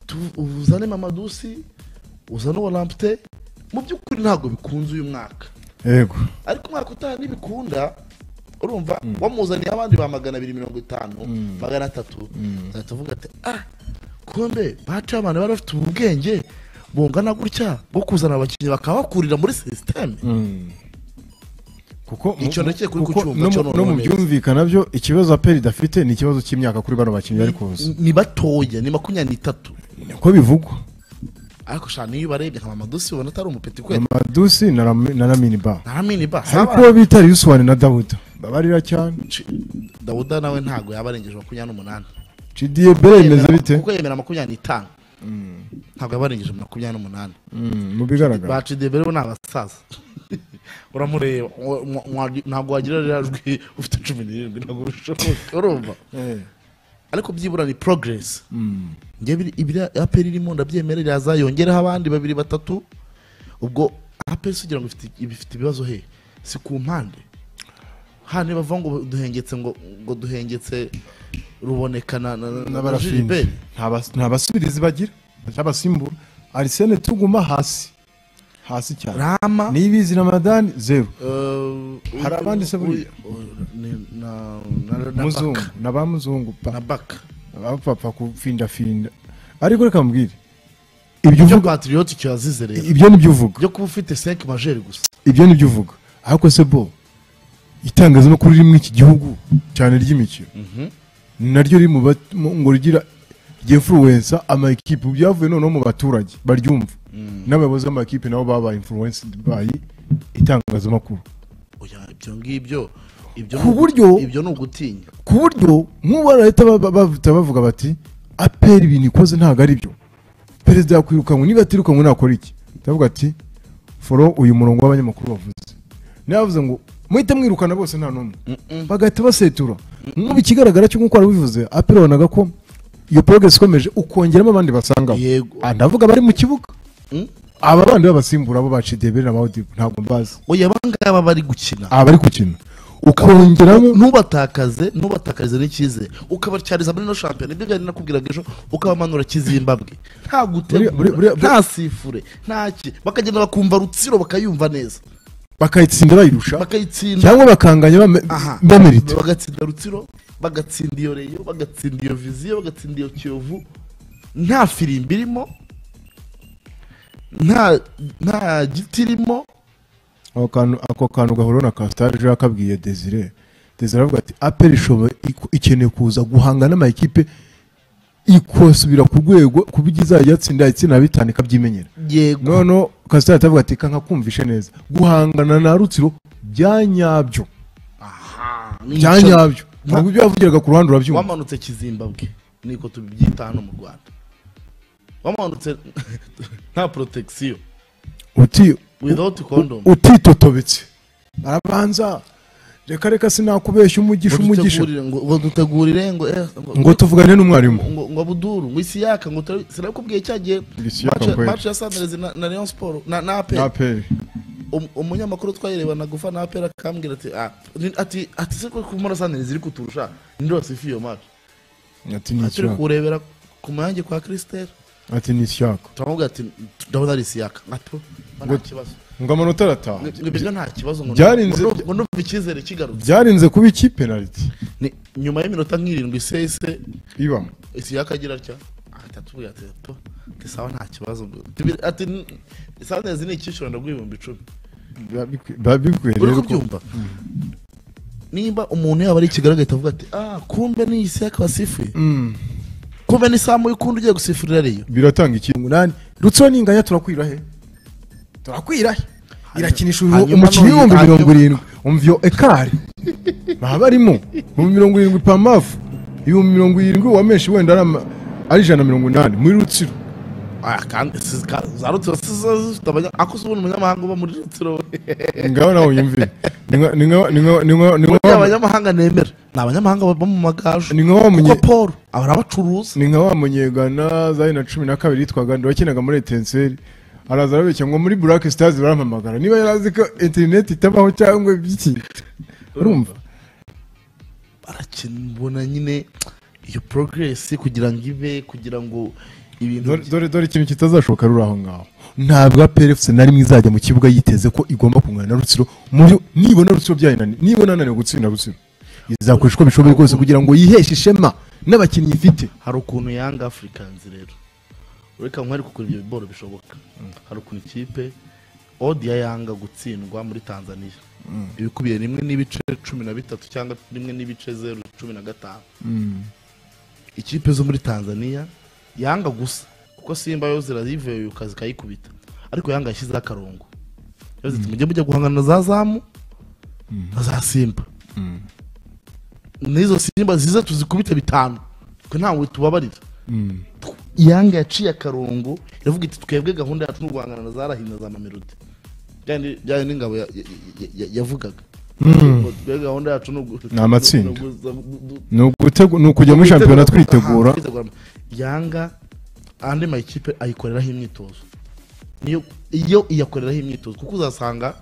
tu- uzane mamadusi uzane uwa lampte mu by'ukuri ntabwo bikunze uyu mwaka yego ariko umwaka utaha nibikunda urumva wamuzaniye abandi ba magana abiri mirongo itanu magana atatu uzahita uvuga ati ah kumbe baciye abantu bari bafite ubu bwenge bungana gutya bwo kuzana abakinnyi bakaba bakurira muri sisiteme kuko mu- Icyo ndakeka uri kuko kucyumva, no mu- cyo no noneho mu neza. byumvikana byo ikibazo aperi idafite ni ikibazo cy'imyaka kuri bano bakinnyi bari kuza ni batoya ni makumyabiri n'itatu niko bivugwa ariko shana iyo ubarebye nka mamadusi ubona atari umupeti kweli amadusi na Ram- na ramini ba nta mini ba ariko uwo bita yusuwani na dawuda babarira cyane dawuda nawe ntabwo yaba arengeje makumyabiri n'umunani cidiye bere bimeze bite kuko yemera makumyabiri n'itanu ntabwo yaba arengeje makumyabiri n'umunani Mm, mu bigaragara baci debere bo ni abasaza uramureba wa- wa- wa- ntabwo wagira ririya jwi ufite cumi n'irindwi ntabwo bishoboka urumva Eh, ariko byibura ni progress njye biri- ibiri aperi irimo ndabyemera iraza yongereho abandi babiri batatu ubwo aperi si ugira ngo ifite ibifite ibibazo he si ku mpande hano bavuga ngo duhengetse ngo ngo duhengetse ruboneka na na- na- na n'abarafini Gilbert nta bas- nta basubirizi bagira nta basimbura arisene tuguma hasi hasi cyane rama nibizi ramadani zeru eh, Hari abandi se buriya? ni- na na- na- na muzungu Baka. na ba muzungu pa na baka abapfa kufindafinda ariko reka mbwire ibyo ibyo uvuga patriote icyo yazize rero ibyo nibyo uvuga byo kuba ufite 5 majeri gusa ibyo nibyo uvuga ariko se bo itangazamakuru riri muri iki gihugu cyane ry'imikino naryo riri mu ba- mu- ngo rigira ry'influensa amakipe byavuye noneho mu baturage baryumva n'abayobozi b'amakipe nabo babaye influenced by itangazamakuru Oya, ibyo ngibyo ibyo Ku ni- buryo- ibyo ni ugutinya ku buryo nk'ubu barahita ba- ba- bahita bavuga bati aperi ibintu ikoze ntabwo ari byo perezida yakwirukanwe niba atirukanwe nakora iki ndavuga ati foro uyu murongo w'abanyamakuru bavuze ntibavuze ngo muhite mwirukana bose nta n'umwe bagahita basetura nk'ubu ikigaragara cyo nk'uko wari ubivuze aperi wabonaga ko iyo porogesi ikomeje ukongeramo abandi basangamo Yego. Ah, ndavuga bari mu kibuga Mm. aba bandi babasimbura bo bacidebere na bawudibu ntabwo mbazi oya abangaba bari gukina aba bari gukina ukongeramo ntubatakaze ntubatakaze n'icyizere ukabatyariza muri no shampiyona ibyo byari nakubwiraga ejo ukabamanura kizimbabwe nta Buriya- gutegura buriya- nta sifure nta ki bakagenda bakumva rutsiro bakayumva neza bakayitsinda bayirusha bakayitsinda cyangwa bakanganya Aha. bamerite bagatsinda rutsiro bagatsinda iyo reyo bagatsinda iyo viziyo bagatsinda iyo kiyovu nta firimbi irimo nta nta giti irimo ako kantu ako kantu gahoro na kasitari ejo yakabwiye desire desire aravuga ati aperi ishoboye iku- ikeneye kuza guhanga n'amakipe ikosubira ku rwego ku buryo izajya yatsinda itsinda bitanu ikabyimenyera yego noneho kasitari atavuga ati kanka kumvishe neza guhangana na rutsiro byanyabyo ni icyo- byanyabyo ntabwo ibyo yavugiraga ku ruhande urabyumva wamanutse kizimbabwe niko tubibyita hano mu rwanda wamanutse nta protection uti without condom utitotobetse arabanza reka reka sinakubeshya umugisha Ngo umugisha dutegurire- ngo ngo dutegurire ngo eh, ngo tuvugane n'umwarimu ngo ngo buduru ngo isi yaka ngo tari- sinakubwiye cya gihe Isiyaka match- kweli. match ya sanderezi na na Rayon Sport na na APR. aperi Um- umunyamakuru twayirebana gufa na apera akambwira ati ah, ni- ati ati se ko kumura sanderezi iri kuturusha ninde wasifa iyo match ati ni ati uri ishyaka kuwurebera ku mayange kwa Christelle ati ni ishyaka turamubwira ati ndabona ari isi yaka nkato nta kibazo ngo amanota arataha Ngo ibyo nta kibazo ngo Byarinze- ngo- ngo numva icyizere kigarutse byarinze kuba iki penaliti Ni- nyuma y'iminota nk'irindwi sese ibamo isiyaka agira atya ahita atubwira ati to ati sawa nta kibazo ngo tubire- ati "N- sanezi ni icyishura ndagw'ibihumbi icumi biba bikwiye uri rero ko kubyumva niba umuntu yaba ari i kigali agahita avuga ati ah kumbe ni isiyaka wasifuye Mm, kumbe ni samu y'ukundi ugiye gusifurira ariyo biratanga ikintu umunani rutsiro n'inganya turakwira he turakwira he irakinisha uyu- hanyuma umukinnyi none- w'ibihumbi mirongo hanyuma- irindwi umva iyo ekari ntaba arimo ibihumbi mirongo irindwi pamafu ibihumbi mirongo irindwi wa menshi wenda ari ama- ari ijana na mirongo inani muri rutsiro ah kandi si- ka- za rutsiro si zo zifite abanya ako si ubona umunyamahanga uba muri rutsiro we ngaho nawe unyumvire Ni nka- ni nka- ni nka- ni nka- ni nka- Burya abanyamahanga nemera ni abanyamahanga baba mu magaju Ni nka wa munye- kuko paul ahora abacuruza ni nka wa munyegana zari na cumi na kabiri yitwaga wakinaga muri etenseri araza arabeshya ngo muri burake sitazi barampamagara niba yari azi ko interineti itabaho cyangwa iby'iki urumva barakibona nyine iyo progress kugira ngo ibe kugira ngo ibintu Dore- dore dore ikintu kitazashoboka ruri aho ngaho ntabwo aperefuse na rimwe izajya mu kibuga yiteze ko igomba kungana na rutsiro muri nibona rutsiro byayinaniye nibona ananiwe gutsinda rutsiro izakoresha uko bishoboye kose kugira ngo yiheshe ishema n'abakinnyi ifite hari ukuntu yanga africans rero ureka nkwari kugura ibyo biboro bishoboka hari ukuntu ikipe odi yanga gutsindwa muri tanzania ibikubiye rimwe n'ibice cumi na bitatu cyangwa rimwe n'ibice zeru cumi na gatanu ikipe zo muri tanzania yanga gusa kuko simba yo zirayivuye zikayikubita ariko yanga yashyizeho akarongo yo ziti mujye mujya guhangana na za zamu na za simba n'izo simba ziza tuzikubite bitanu twe ntawe tubabarira yanga yaciye akarongo iravuga iti twebwe gahunda yacu ni uguhangana na za rahina za mamelodi byari byari n'ingabo ya- ya- ya- yavugaga twebwe gahunda yacu ni ugu- Ni amatsinda. ni ugu- ni ukutegu- ni ukujya muri shampiyona twitegura Aha, twitegura. yanga andi makipe ayikoreraho imyitozo niyo iyo iyakoreraho imyitozo kuko uzasanga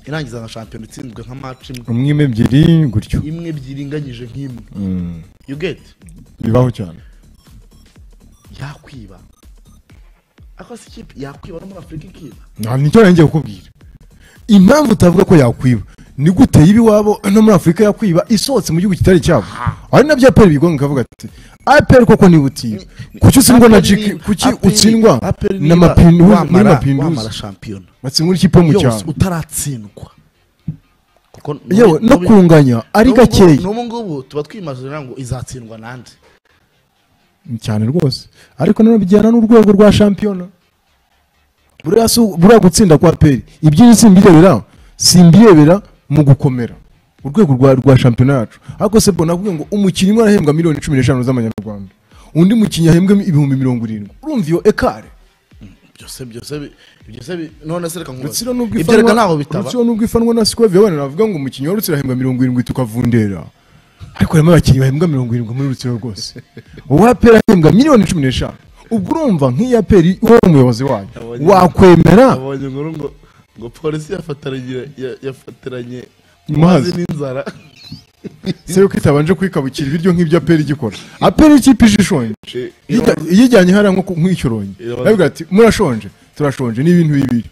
irangiza nka shampiyona itsinzwe nka match imwe umwe imwe ebyiri gutyo imwe ebyiri inganyije nk'imwe Mm. you get bibaho cyane yakwiba ako si ikipe yakwiba no muri afurika ikiba nta nicyo nangije kukubwira impamvu utavuga ko yakwiba ni gute y'ibi wabo no muri afurika yakwiba isohotse mu gihugu kitari cyabo ari nabyo aperi bigonga ikavuga ati aperi koko niba utiba kuki utsindwa na jiki kuki utsindwa na mapinduzi muri wamara mapinduzi shampiyona batsindwa n'ikipe yo mu yose cyaro utaratsindwa yewe no kunganya ari gakeya n'ubu ngubu tuba twimaze ngo izatsindwa n'andi cyane rwose ariko nanone bijyana n'urwego rwa shampiyona buriya si buriya gutsinda kwa peri ibyinshi simbirebera simbirebera mu gukomera urwego rwa rwa shampiyona yacu ariko se mbona avuga ngo umukinnyi umwe arahembwa miliyoni cumi n'eshanu z'amanyarwanda undi mukinnyi ahembwe ibihumbi mirongo irindwi urumva iyo ekare byose byose bi- byose bi- none se reka nkubaze rutsiro n'ubwo ibyo reka ntaho ifanwa bitaba rutsiro n'ubwo ifanwa na sikove abana navuga ngo umukinnyi wa rutsiro ahembwa mirongo irindwi tukavundera ariko harimo abakinnyi bahembwa mirongo irindwi muri rutsiro rwose uwa peri ahembwa miliyoni cumi n'eshanu ubwo urumva nk'iya peri wowe umuyobozi wayo Abonye. wakwemera abonye inkuru ngo ngo polisi yafataranye ya- yafataranye Mazi. n'inzara se yuko itabanje kuyikabukira ibiryo nk'ibyo aperi igikora aperi ikipe ishonje Eh, Iyijya- iyijyanye hariya nko ku- nk'icyorongi Irabaza- aravuga ati murashonje turashonje ni ibintu bibiri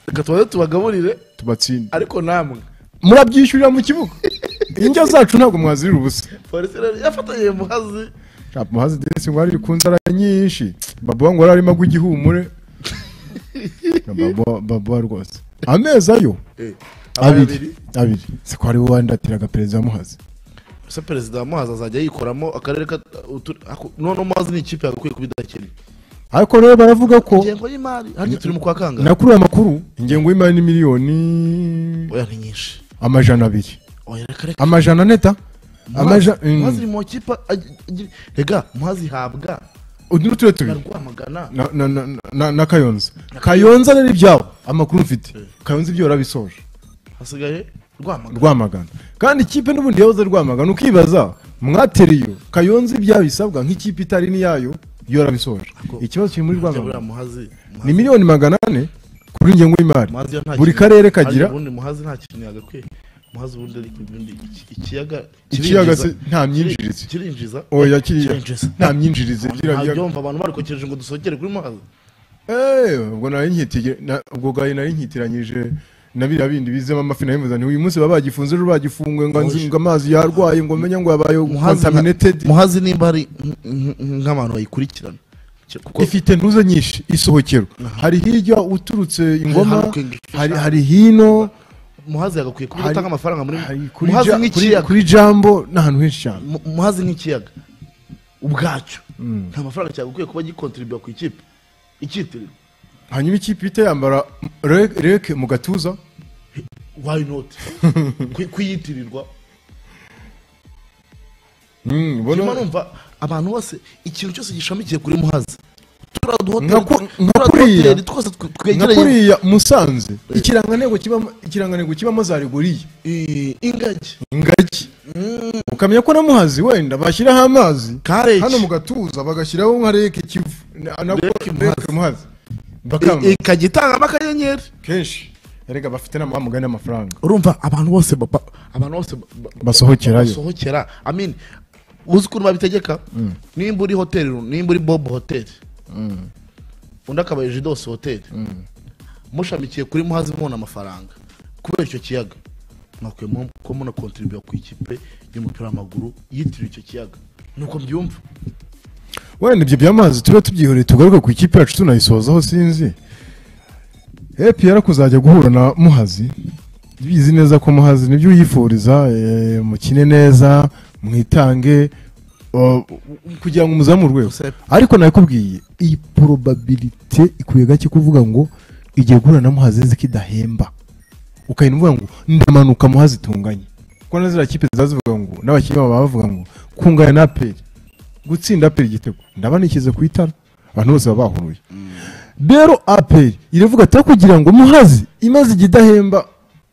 reka tubaze tubagaburire tubatsinde ariko namwe murabyishyurira mu kibuga indyo zacu ntabwo mwazirira ubusa polisi rero yafatanye muhazi Shaka muhazi desi ngo hari ku nzara nyinshi baba ngo arimo agwa igihumure baba baba rwose amezi ayo Eh, abiri abiri siko ari wowe wandatiraga perezida muhazi se perezida wa muhazi azajya yikoramo akarere ka utu- ako- none muhazi ni ikipe yagakwiye kuba idakennye ariko rero baravuga ko ingengo y'imari harya turi mu kwa kangahe nakuriye amakuru ingengo y'imari ni miliyoni oya ni nyinshi amajana abiri oya reka reka amajana neta muhazi amajana mm. Muhazi ari mu kipe ag- ag- rega muhazi ihabwa udu ni turere tubiri barwamagana na, na, na, na, na kayonza kayonza rero ibyabo amakuru mfite kayonza ibyo yarabisoje hasigaye rwamagana rwamagana kandi ikipe n'ubundi yahoze rwamagana ukibaza mwateriyo kayonza ibyabisabwa nk'ikipe itari n'iyayo yo yarabisoje ikibazo kiri muri Harya buriya rwamagana muhazi ni muhazi miliyoni magana ane kuri ingengo y'imari Muhazi yo nta buri kintu- karere harya kagira ubundi muhazi nta kintu yagakwiye muhazi ubundi ariko ubundi iki- ikiyaga ikiyaga se kirinjiza- nta myinjirize kirinjiza oya kiriya kirinjiza nta myinjirize kiriya biyaga ntabyumva abantu barikokeje ngo dusokere kuri muhazi Eh, ubwo nari nkitige na- ubwo gahe nari nkitiranyije na biriya bindi bizemo amafi nabivuze nti uyu munsi baba bagifunze ejo bagifunguye ngo nzi- ngo amazi yarwaye ngo menye ngo yabaye Muhazi na- contaminated muhazi nimba ari nk- nk- nk'abantu bayikurikirana Ki- kuko ifite ntuze nyinshi isohokero hari hirya uturutse ingoma Hurricane. hari hari hino muhazi yagakwiye kuba hari- atanga amafaranga muri hari kuri muhazi Ja- kuri- nk'ikiyaga kuri jambo ni ahantu henshi cyane Mu- muhazi nk'ikiyaga ubwacyo nta mafaranga cyagakwiye kuba gikontribuye ku ikipe ikitirira hanyuma ikipe ihita yambara rek- reke mu gatuza why not Kwi- kuyitirirwa Mm, ubona- nyuma numva abantu bose ikintu cyose gishamikiye kuri muhazi turiya Nka ku- duhoteli nka turiya kuriya. duhoteli twose twe- nka twegereye kuriya musanze ikirangantego kibamo ikirangantego kibamo za rigoriya eh, ingagi ingagi ukamenya ko na muhazi wenda bashyiraho amazi Karege. hano mu gatuza bagashyiraho nka reke kivu Na- na- Reke Muhazi. Reke muhazi bakamba ikajya itangamo akanyenyeri kenshi erega bafite na mugani n'amafaranga urumva abantu bose baba abantu bose ba- ba- Basohokerayo. basohokera amin uzi ukuntu babitegeka nimba uri hoteli ru- nimba uri bob hoteli undi akaba ejidosi hoteli mushamikiye kuri muhazi mubona amafaranga kubera icyo kiyaga mwakwiye mu- kuba munakontribuye ku ikipe y'umupira w'amaguru yitiriwe icyo kiyaga nuko mbyumva wenda ibyo by'amazi tube tubyihoreye tugaruke ku ikipe yacu tunayisozaho sinzi epr kuzajya guhura na muhazi bizi neza ko muhazi nibyo uyifuriza eh, mukine neza mwitange eh, kugira ngo umuzamure urwego Joseph. ariko nakubwiye iyi porobabilite ikwiye gake kuvuga ngo igiye guhura na muhazi nzi ko idahemba ukahita uvuga ngo ndamanuka muhazi tunganye kuko na ziriya kipe ziba zivuga ngo n'abakinnyi babo baba bavuga ngo kunganya na aperi gutsinda aperi igitego ndaba nikize ku itara abantu bose baba bahuruye rero aperi iravuga ati "Ariko kugira ngo muhazi imaze igihe idahemba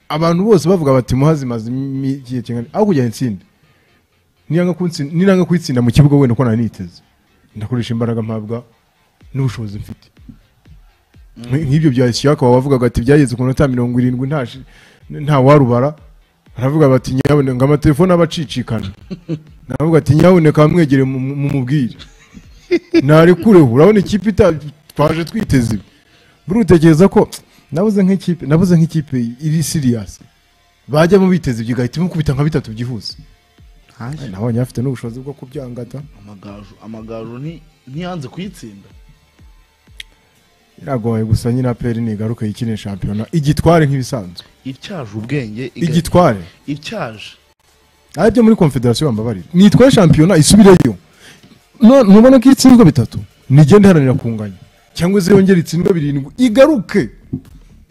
abantu bose bavuga bati muhazi imaze imi- igihe kingana aho kugira ngo itsinde Niyanga kunsi- ninanga kuyitsinda mu kibuga wenda uko nari niteze ndakoresha imbaraga mpabwa n'ubushobozi mfite Nk- nk'ibyo bya isiyaka baba bavugaga ati byageze ku minota mirongo irindwi nta shi- nta warubara baravuga bati nyabone ngo amatelefone aba acicikana navuga ati nyaboneka mwegere mu- mu- mumubwire narekureho urabona ikipe ita- twaje twiteze ibi buri utekereza ko nabuze nk'ikipe nabuze nk'ikipe iri siriyasi bajyamo biteze ibyo igahita imukubita nka bitatu byihuse nabonye bafite n'ubushobozi bwo kubyangata amagaju amagaju nti- ntiyanze kuyitsinda biragoye gusa nyine aperi nigaruka yikine shampiyona igitware nk'ibisanzwe ityaje ubwenge iga- igitware ityaje ari byo muri confederation bambabarira nitwaye shampiyona isubireyo No- ntubona ko itsinzwe bitatu nigenda iharanira kunganya cyangwa se yongera itsindwe birindwi igaruke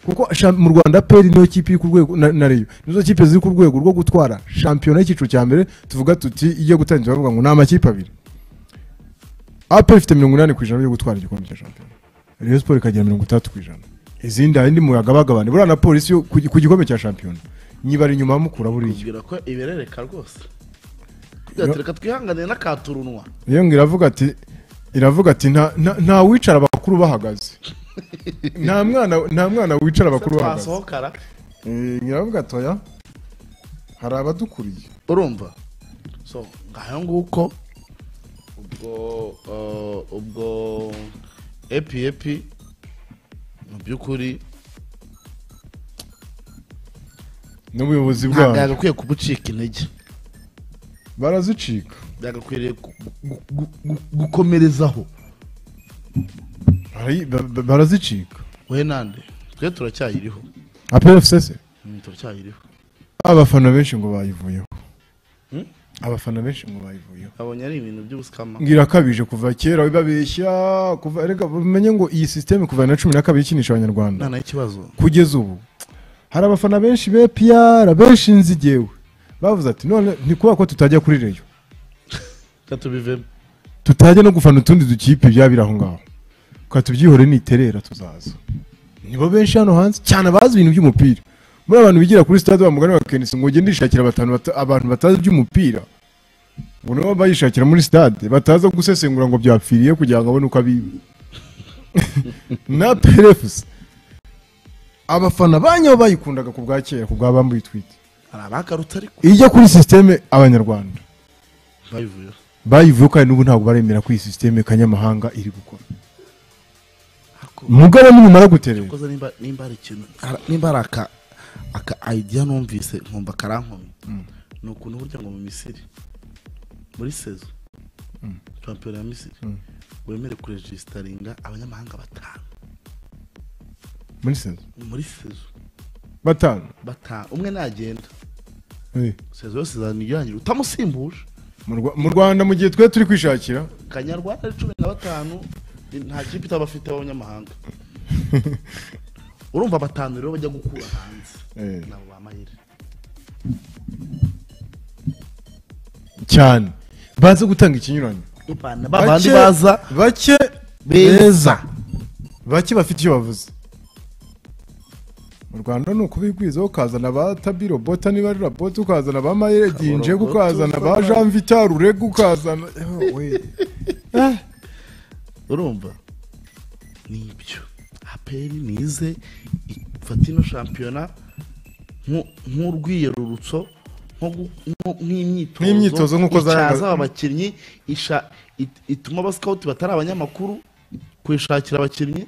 kuko sha- mu rwanda peri niyo kipe iri ku rwego na na reyo nizo kipe ziri ku rwego rwo gutwara shampiyona y'icyiciro cya mbere tuvuga tuti ijya gutangira bavuga ngo ni amakipe abiri aperi ifite mirongo inani ku ijana yo gutwara igikombe cya shampiyona reyo siporo ikagira mirongo itandatu ku ijana izindi hari indi muyagabagabane buriya na polisi yo ku gi- ku gikombe cya shampiyona nyibara inyuma mukura buriya kubwira ko iberereka rwose Kugira ati, reka twihanganire n'akaturunwa iyo ngo iravuga ati iravuga ati "Nta- nta- nta wicara abakuru bahagaze nta mwana nta mwana wicara Se abakuru bahagaze twasohokana Eh, iravuga ati oya hari abadukuriye urumva so ngaho nguko ubwo eh, ubwo epi epi mu by'ukuri n'ubuyobozi ntabwo bwabo yagakwiye kubucika intege barazicika byagakwiriye gu- gu- gu- gu- gukomerezaho Bari- ba- ba- barazicika we nande twe turacyayiriho apfc Mm, turacyayiriho abafana benshi ngo bayivuyeho Hmm? abafana benshi ngo bayivuyeho abonye ari ibintu by'ubusukama ngira akabije kuva kera babeshya kuva reka mumenye ngo iyi sisiteme kuva na cumi na kabiri ikinisha abanyarwanda nta ikibazo kugeza ubu hari abafana benshi be piyara benshi nzigewe bavuze ati none ni kubera ko tutajya kuri reyo reka tubivemo tutajya no gufana utundi dukipe byaba biri aho ngaho reka tubyihore niterera tuzaza nibo benshi hano hanze cyane abazi ibintu by'umupira muri abantu bigira kuri stade bamugana bakenisi ngo ugende ishakira batanu bata- abantu batazi iby'umupira ngo nabo bayishakira muri stade bataza gusesengura ngo byapfiriye kugira ngo abone uko abiba na perefusi abafana banyaho bayikundaga ku bwa kera ku bwa bambuye itwite hari abakarutse ariko ijya kuri sisiteme abanyarwanda bayivuyeho bayivuye kandi n'ubu ntabwo baremera ko iyi sisiteme kanyamahanga iri gukora ariko mugabe nimumara guterera koza nimba nimba hari ikintu ara- nimba hari aka aka idea numvise nkumva karankomye ni ukuntu burya ngo mu misiri muri sezo shampiyona ya misiri wemere kurejisitaringa abanyamahanga batanu muri sezo muri sezo batanu batanu umwe nagenda Eh, sezo yose izana irangira utamusimbuje mu Rwa- mu rwanda mu gihe twe turi kwishakira kanyarwanda ari cumi na batanu nta kipe itaba afite abanyamahanga urumva batanu rero bajya gukura hanze Eh, nabo ba mayire cyane baze gutanga ikinyuranyo babandi Bake- baza bake beza bake bafite icyo bavuze mu rwanda ni ukubigwizaho ukazana ba tabiro bota niba ari rabota ukazana ba mayire ginje Kaborobota, ukazana ba Fabra. jean vital rurega ukazana Eh, we. Eh, urumva nibyo aperi nize ifata ino shampiyona nku- nk'urwiyerurutso nko gu- nko- nk'imyitozo Nk'imyitozo nk'uko zayanga- icyaza abakinnyi isha- it- ituma abasikawuti batari abanyamakuru kuyishakira abakinnyi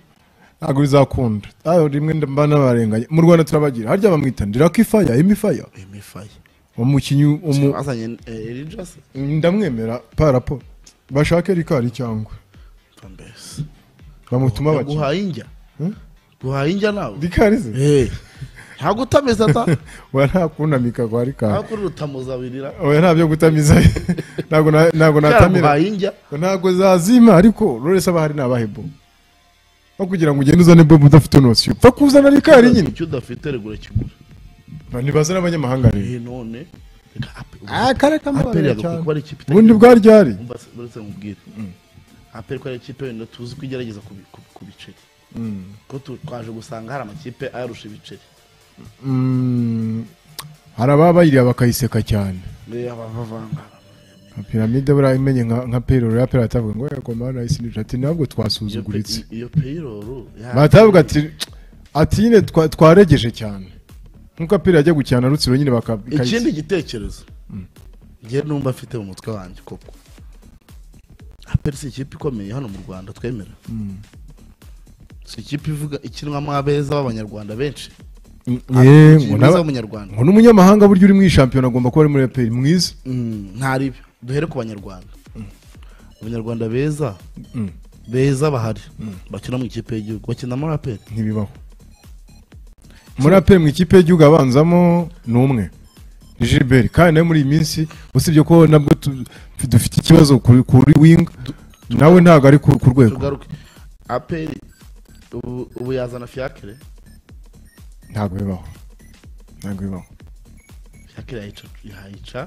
ntabwo bizakunda aho rimwe mba nabarenganye mu rwanda turabagira harya bamwita ndirakifaya imifaya emifaye umukinnyi umu- bazanye erijasi ndamwemera parapo bashake rikari cyangwa mbese bamutuma abakiriya guhaye injya Hmm? guhaye injya nawe rikari ze Eh, ntabwo utameze ata we nta kunamika kwa ntabwo rikari kuri rutamuzabirira we nta byo gutamiza ntabwo na- ntabwo cyangwa natamira guhaye injya ntabwo zazima ariko rurese abahari ni abahebo no kugira ngo ugende uzane bobu udafite nosiyo upfa kuzana rikari nyine icyo udafite regura kigura ntibazane abanyamahanga rero Eh, none reka ape- kare aperi yagakwiye kuba ari ikipe itagira- ubundi bwa ryari Umva se- uretse mubwire aperi ko ari ikipe wenda tuzi ko igerageza ku bi- ku- ku biceri ko tu- twaje gusanga hari amakipe ayarusha ibiceri Mm, hari ababa bayiriya bakayiseka cyane Eh, abavavanga nka piramide buriya imenye nka nka peroro ya peroro atavuga ngo yego mana isinije ati ntabwo Iyo pe- twasuzuguritse iyo peyiroru batavuga ati ati nyine twa- twaregeje cyane nkuko apira ajya gukina rutsiro nyine baka- ikindi ikayitsi. gitekerezo njye numva afite mu mutwe wanjye koko aperi si ikipe ikomeye hano mu rwanda twemera si ikipe ivuga ikinwamo abeza b'abanyarwanda benshi Mm, ye, ngo mwiza naba- w'umunyarwanda ngo n'umunyamahanga burya uri mu ishampiyona agomba kuba ari muri aperi mwiza Mm, ntari byo duhere ku banyarwanda abanyarwanda beza Mm. beza bahari bakina mu ikipe y'igihugu bakina muri aperi ntibibaho muri aperi mu ikipe y'igihugu abanzamo ni umwe ni Gilbert kandi nawe muri iyi minsi usibye ko nabwo tu- dufite ikibazo kuri kuri winga nawe ntabwo ari ku ku rwego tugaruke aperi ubu ubu yazana fiyakire ntabwo bibaho ntabwo bibaho fiyakire yayica yayica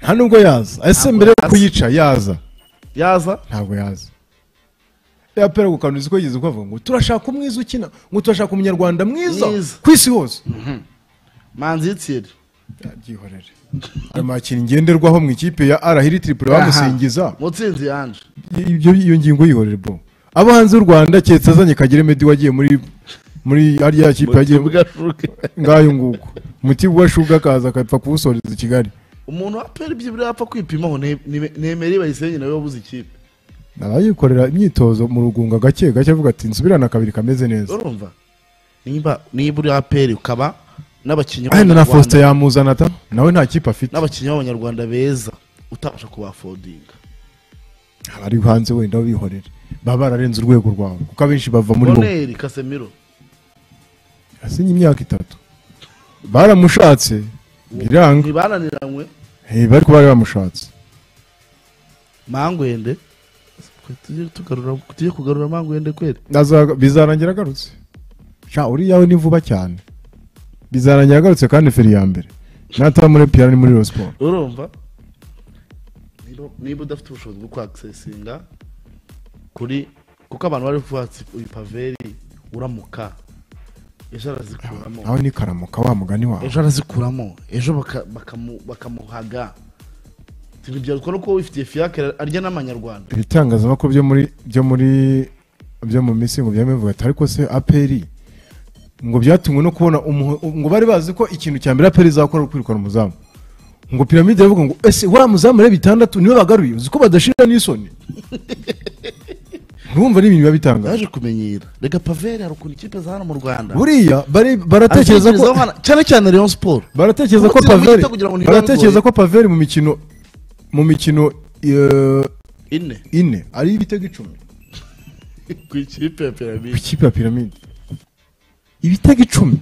nta nubwo yaza ese Ntabwo mbere yo yaza. kuyica yaza yaza ntabwo yaza ya pera gukanduza uko yigeze ukavuga ngo turashaka umwiza ukina ngo turashaka umunyarwanda mwiza Mwiza. ku isi hose manzi y'itsiri byihorere ayo makina ngenderwaho mu ikipe ya arahiri tiripure bamusingiza mutsinzi yanje ibyo iyo ngingo yihorere bro abo hanze y'u rwanda keretse azanye kagere medi wagiye muri muri ariya kipe yagiye Mugashuke. ngayo nguko umuti wa shuga akaza akapfa kuwusoreza i kigali umuntu wa aperi byibura yapfa kwipimaho ne- ne- nemere bayisenye nawe wabuze ikipe abayikorera imyitozo mu rugunga gake gake avuga ati nsubirane akabiri kameze neza urumva niba niba uri aperi ukaba n'abakinnyi wenda na b'Abanyarwanda- faustin yamuzana ta nawe nta kipe afite n'abakinnyi b'abanyarwanda beza utabasha kubafodinga abari hanze wenda bihorera baba bararenze urwego rwawe kuko abenshi bava muri bo boneri kasemiro asinye imyaka itatu baramushatse biranga ntibananiranywe Eh, bari kuba bari bamushatse mangwende Twe tujye tugarura tujye kugarura mangwende kweri Azaga- bizarangira agarutse sha uriya we ni vuba cyane bizarangira agarutse kandi feri ya mbere nataba muri piyano ni muri siporo urumva niba- niba udafite ubushobozi bwo kwakisesinga kuri kuko abantu bari kuvuga ati uyu paveri uramuka ejo arazikuramo nawe ni karamuka wa mugani wawe ejo arazikuramo ejo baka- bakamu- bakamuhaga tubibyarutwa no kuba wifitiye fiyake arya n'amanyarwanda ibitangazamakuru byo muri byo muri byo mu minsi ngo byabivuga ati ariko se aperi ngo byatumwe no kubona umuho- ngo bari bazi ko ikintu cya mbere aperi izakora ari ukwirukana umuzamu ngo piramide iravuga ngo ese wa muzamu rero bitandatu niwe bagaruye uzi ko badashira n'isoni ntiwumva ni ibintu biba bitangaje yaje kumenyera reka paveri hari ukuntu ikipe za hano mu rwanda buriya bari- baratekereza ko Atekereza hano- cyane cyane rayon siporo baratekereza ko Umutima paveri uhita kugira ngo ntibirangoye. baratekereza ko paveri mu mikino mu mikino eh, ine ine ari ibitego icumi ku ikipe ya piramide ikipe ya piramide ibitego icumi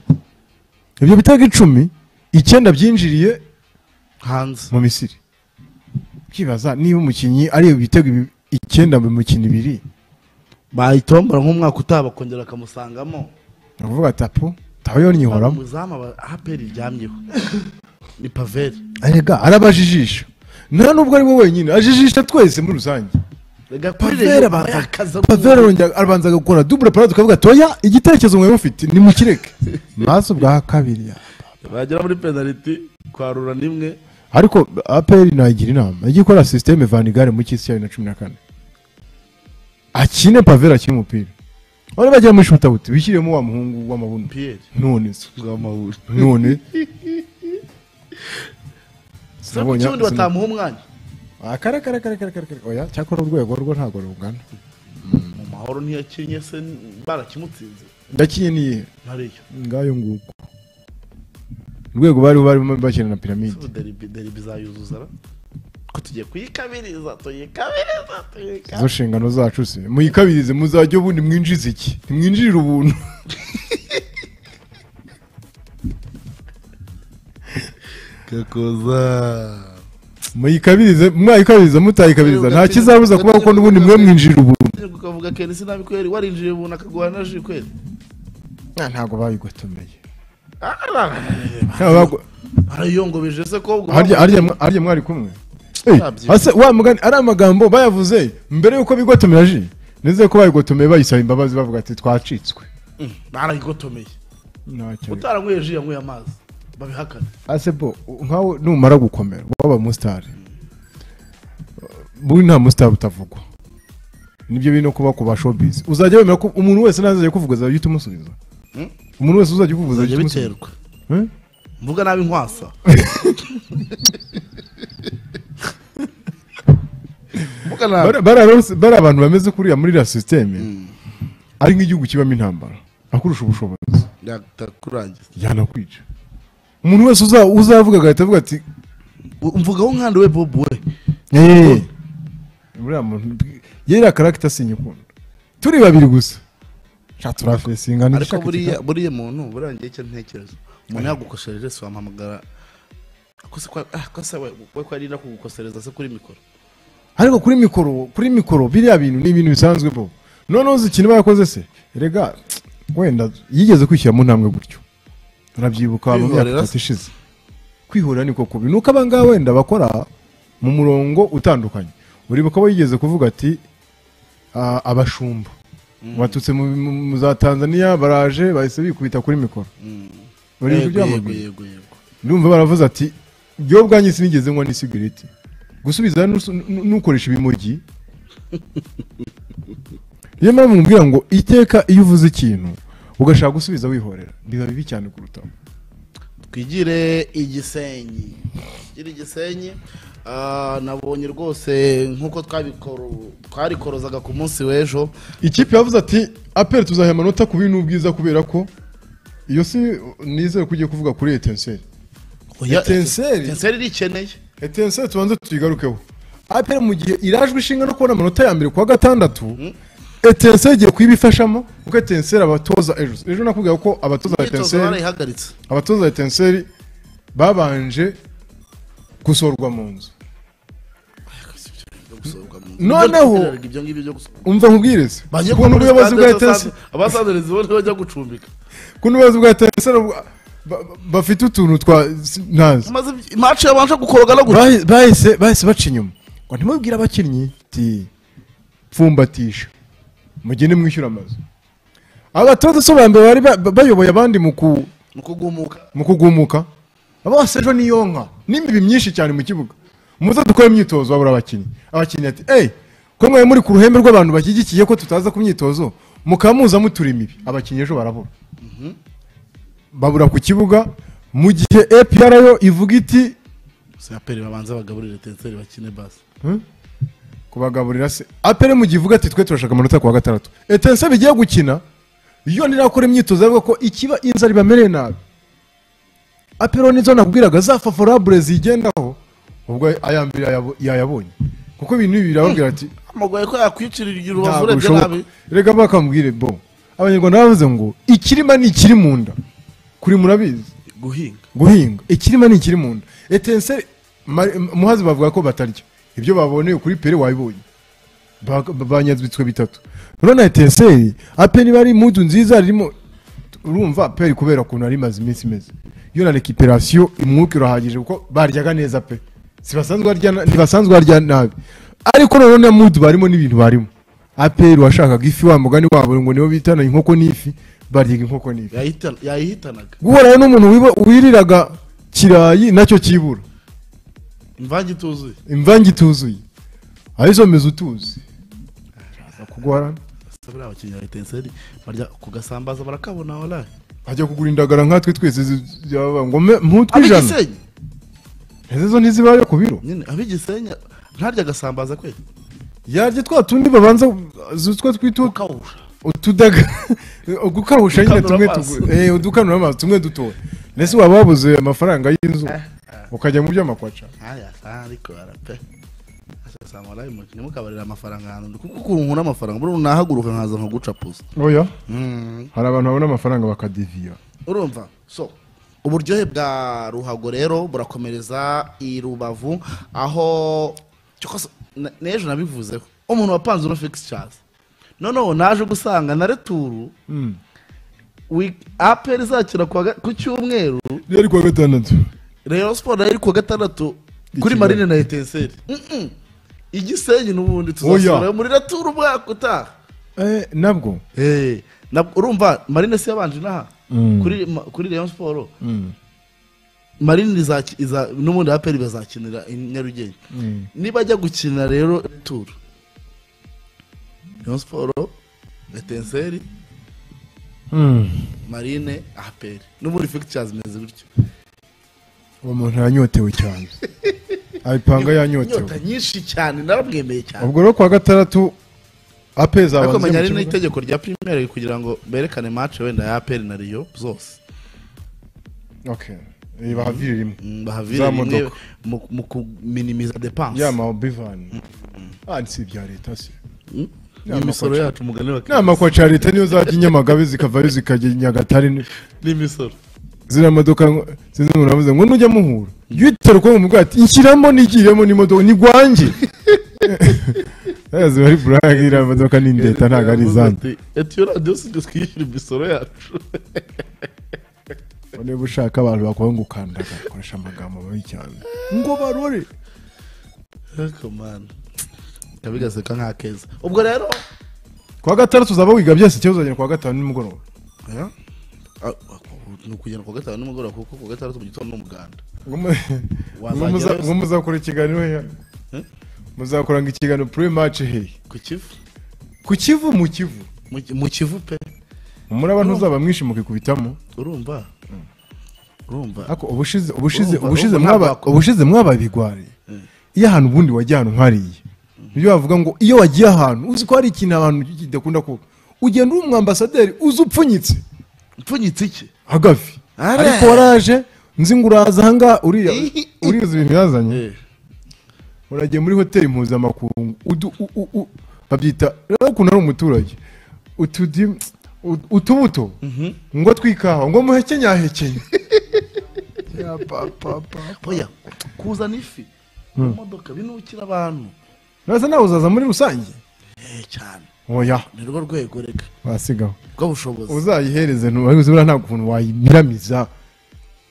ibyo bitego icumi icyenda byinjiriye hanze mu misiri ukibaza niba umukinnyi ari ibitego ibi- icyenda mu mikino ibiri bayitombora nk'umwaka utaha bakongera bakamusangamo navuga ati apu tabayoni nyihoramo umuzamu aba aperi iryamyeho ni paveri arega arabajijisha nta nubwo ari we wenyine ajijisha twese muri rusange reka kuri paveri rero abanza bayakaza paveri arongera- arabanza agakora dubure parade tukavuga ati oya igitekerezo mwari mufite nimukireke maso bwa kabiri ya bagera muri penaliti kwarura n'imwe ariko aperi nagira inama ijye ikora sisiteme vanigare mu cy'isi ya bibiri na cumi na kane akine pavera akine umupira bari bajya muri shutabuti wishyiremo wa muhungu w'amabuno piyeri none se bw'amahuri none Sinabonye- sinabonye batamuha umwanya akarakarakarakarakarakara oya cyakora urwego rwo ntabwo rungana mu mahoro ntiyakinye se barakimutsinze ndakinye niyihe ntariyo ngayo nguko urwego bari barimo bakina na piramide ubu deribi deribi izayuzuza ra ko tugiye kuyikabiriza tuyikabiriza izo tuyikabiriza nshingano zacu se muyikabirize muzajya ubundi mwinjize iki ntimwinjirire ubuntu kakoza muyikabirize mwayikabiriza mutayikabiriza nta kizabuza kubaho ko n'ubundi mwe mwinjira ubuntu ukavuga kera sinabi kweri warinjiye ubu akaguha na ji kweri ntabwo bayigotomeye Ah, barayiyongobeje se ko ubwo harya mwari kumwe Eh, ase wa mugani ari amagambo bayavuze mbere y'uko bigotomera ji nizeye ko bayigotomeye bayisaba imbabazi bavuga ati twacitswe barayigotomeye Ntacyo. utaranyweye ji yanyweye amazi babihakane ase bo nkawe numara gukomera waba musitari buri nta musitari utavugwa nibyo biri no kuba ku ba showbiz uzajya wemera ko umuntu wese ntazajya kuvuga azajya uhita umusubiza Hmm? umuntu wese uzajya ukuvuga bizajya azajya umusubiza biterwa Eh? mvuga nabi nkwasa mvuga nabi Bari- bari abarose- bari abantu bameze kuriya muri iriya sisiteme ari nk'igihugu kibamo intambara akurusha ubushobozi yatakurangiza yanakwica umuntu wese uza- uzavuga agahita avuga ati mvugaho nkandi we bobu we "Eh, uriya muntu- yariya karagita sinyikunda turi babiri gusa sha turafesinga ni ariko ishaka buriya ikipe. buriya muntu burangiye icyo ntekereza umuntu yagukosorera se wamuhamagara ko se kwa- ah, ko se we we ko arinda kugukosoreza se kuri mikoro ariko kuri mikoro kuri mikoro biriya bintu ni ibintu bisanzwe bo noneho uzi ikintu bayakoze se rega wenda yigeze kwishyira mu ntambwe gutyo urabyibuka mu myaka Kwihorera se? itatu ishize kwihorera niko kubi nuko aba ngaba wenda bakora mu murongo utandukanye uribuka abo yigeze kuvuga ati "Ah, abashumba baturutse mu mu- mu za tanzania baraje bahise bikubita kuri mikoro uribuka yego ibyo yamubwiye yego yego ndumva baravuze ati byo bwanjye sinigeze nywa n'isigareti gusubiza nus- nu- nukoresha ibimogi niyo mpamvu mubwira ngo iteka iyo uvuze ikintu ugashaka gusubiza wihorera biba bibi cyane kurutaho twigire igisenyi twigire igisenyi Ah, nabonye rwose nk'uko twabikoro- twabikorozaga ku munsi w'ejo ikipe yavuze ati aperi tuzaha amanota ku bintu ubwiza kubera ko iyo si nizere ko ugiye kuvuga kuri etenseri Oya, Etincelle? Etincelle irikeneye etenseri tubanze tuyigarukeho aperi mu gihe irajwe ishinga no kubona amanota ya mbere kuwa gatandatu etenseri igiye kuyibifashamo kuko etenseri abatoza ejo ejo nakubwira ko abatoza imyitozo etenseri barayihagaritse abatoza etenseri babanje gusorwa mu nzu Noneho- ibyo ngibyo byo gusohoka umva nkubwirize ukuntu ubuyobozi bwa etenseri abasaderi zibone bajya gucumbika ukuntu ubuyobozi bwa etenseri bu- ba- ba- bafite utuntu twa si- ntazi maze imaci yabanje gukoroga no guca Bahi- bahise bahise baca inyuma ngo ntimubwire abakinnyi ti pfumbatisha mugende mwishyura amazu abatoza so ba mbere bari ba- ba- bayoboye abandi mu ku- ni ukugumuka mu kugumuka bose ejo niyo nka n'imibi myinshi cyane mu kibuga muze dukore imyitozo babura abakinnyi abakinnyi ati eyi ko mwe muri ku ruhembe rw'abantu bashyigikiye ko tutaza ku myitozo mukaba muza mutura imibi abakinnyi ejo barabura babura ku kibuga mu gihe APR yo ivuga iti siyaperi babanza bagaburire etenseri bakine basi kubagaburira se apere mu gihe ivuga ati twe turashaka amanota ku wa gatandatu etense bigiye gukina yo nirakora imyitozo avuga ko ikiba inzara ibamereye nabi apero nizo nakubwiraga za favorabure zigendaho ubwo aya mbere yayabo- yayabonye kuko ibintu ibi birababwira ati amugoye ko yakwicirira urubavu ntabwo urebye bishoboka. nabi reka bakambwire bo abanyarwanda bavuze ngo ikirima ni ikiri mu nda kuri murabizi guhinga guhinga ikirima ni ikiri mu nda etense muhazi bavuga ko batarya ibyo baboneye kuri pere wabibonye Ba- ba- banyazwitswe bitatu none etenseri aperi bari mu nzu nziza ririmo urumva peri kubera ukuntu ari imaze iminsi imeze iyo na rekiperasiyo umwuka urahagije kuko baryaga neza pe Si basanzwe barya na- ntibasanzwe barya nabi ariko noneho na mudu barimo n'ibintu barimo aperi washakaga ifi wa mugani wabo ngo nibo bitana inkoko n'ifi baryaga inkoko n'ifi Yahitana- yayihitanaga guhura n'umuntu wibo- wiriraga kirayi nacyo cyibura imvange ituzuye imvange ituzuye arizo mezi utuzi aza kugwara Ese buriya abakinnyi ba etenseri barya ku gasambaza barakabona waraye ajya kugura indagara nkatwe twese zi- yaba ngo me- mputwijana ab'igisenyi izo ntizibaye ku biro nyine ab'igisenyi ntarya agasambaza kwe yarya twa tundi babanza zitwa twita ukawusha utudaga gukawusha nyine Udukanura tumwe amaso. tugu- eh, udukanura amaso tumwe dutoya mbese waba wabuze amafaranga y'inzu ukajya mu by'amakwaca nkaya kandi kubara pe asanga waraye umukinnyi mukabarira amafaranga ahantu kuko ukuntu nkura amafaranga buriya nahaguruka nkaza nkaguca pusi oya hari abantu babona amafaranga bakadiviya urumva so uburyohe bwa ruhago rero burakomereza i rubavu aho cyoko se- na- n'ejo nabivuzeho umuntu wapanze uno fekisi cazi noneho naje gusanga na returu wi- aperi izakina ku wa ga- ku cyumweru yari kuwa gatandatu rayon sport nayo iri ku wa gatandatu kuri Ikigali. marine na etenseri igisenyi n'ubundi tuzasubirayo muri returu umwaka utaha Eh, nabwo Eh, nab- urumva marine si yabanje inaha kuri ma- kuri rayon sport marine izaki- iza- n'ubundi aperi bazakinira i nyarugenge niba ajya gukina rero turu rayon sport etenseri marine aperi n'ubundi fekitiyaz imeze gutyo uwo muntu yanyotewe cyane abipanga yanyotewe inyota nyinshi cyane narabwemeye cyane ubwo rero kuwa gatandatu apeza ariko menya hari n'itegeko rya primere kugira ngo berekane match wenda ya aperi na riyo zose bahavire rimwe Mm, Za bahavire rimwe modoka. mu- mu kuminimiza depanse ya mabivani ah si ibya leta se Mm. n'imisoro yacu mugani wa inama kwa carite niyo zajya i nyamagabe zikavayo zikajya i nyagatare ni- n'imisoro ziriya modoka ngo- sinzi umuntu avuze ngo nujya muhura jya uyitera uko mu bwato inshyiramo nigiremo n'imodoka ni gwanjye ziba ari burage iriya modoka ni ndeta ntabwo ari izanjye etiyo radiyo si twe twishyura imisoro yacu niba ushaka abantu bakora ngo ukandaga bakoresha amagambo mabi cyane ngo barore Ariko man, kabigaseka nka keza ubwo rero kuwa gatandatu uzaba wiga byose ikibazo uzagera kuwa gatanu nimugoroba Ah, ah, ni ukugenda ku wa gatanu nimugoroba kuko ku wa gatandatu mu gitondo n'umuganda Ngo mu- ngo muza- ngo muzakora ikiganiro hehe Eh? muzakora ngo ikiganiro pure match hehe ku kivu ku kivu mu kivu Mu Ki- mu kivu pe umuraba ntuzaba mwinshi mukikubitamo urumva urumva ariko ubushize ubushize Urumva, ubushize urumva mwaba ntabwo wakora. ubushize mwaba bigwari iyo ahantu ubundi wajya ahantu nkariye nibyo bavuga ngo iyo wagiye ahantu uzi ko hari ikintu abantu kidakunda kuba ugenda uri umwambasaderi uzi upfunyitse mpfunyitse iki hagafi Are. ariko waraje nzi ngo uraza ahangaha uriya uriza ibintu yazanye Eh, uragiye muri hoteli mpuzamakungu udu- u- u- u- babyita rero ukuntu ari umuturage utudimu ut- utubuto ngo tw'ikawa ngo muheke nyahekenye Ya papapa. oya kuzana ifi mu modoka binukira abantu Uraza nawe uzaza muri rusange eh cyane oya ni rwo rwego reka wasigaho rw'ubushobozi uzayihereze ntubaze buriya nta kuntu wayimiramiza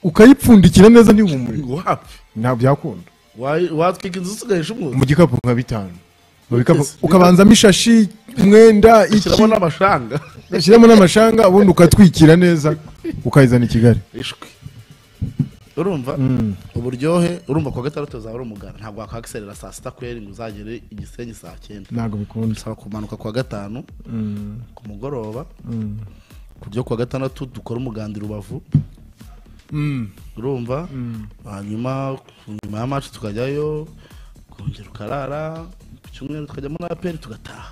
ukayipfundikira neza ntihumure ngo hafi ntabwo byakunda Wa- watwika inzu usigaje umwotsi mu gikapu nka bitanu Mu bikapu- Yes. ukabanzamo ishashi umwenda iki kirabona amashanga ushyiramo n'amashanga ubundi ukatwikira neza ukayizana i kigali ishwi urumva uburyohe urumva kuwa gatandatu uzaba ari umuganda ntabwo wakwakiserera saa sita kweri ngo uzagere igisenyi saa cyenda ntabwo bikunda bisaba kumanuka kuwa gatanu ku mugoroba ku buryo kuwa gatandatu dukora umuganda i rubavu urumva hanyuma ku nyuma ya maci tukajyayo kongera ukarara ku cyumweru tukajyamo na aperi tugataha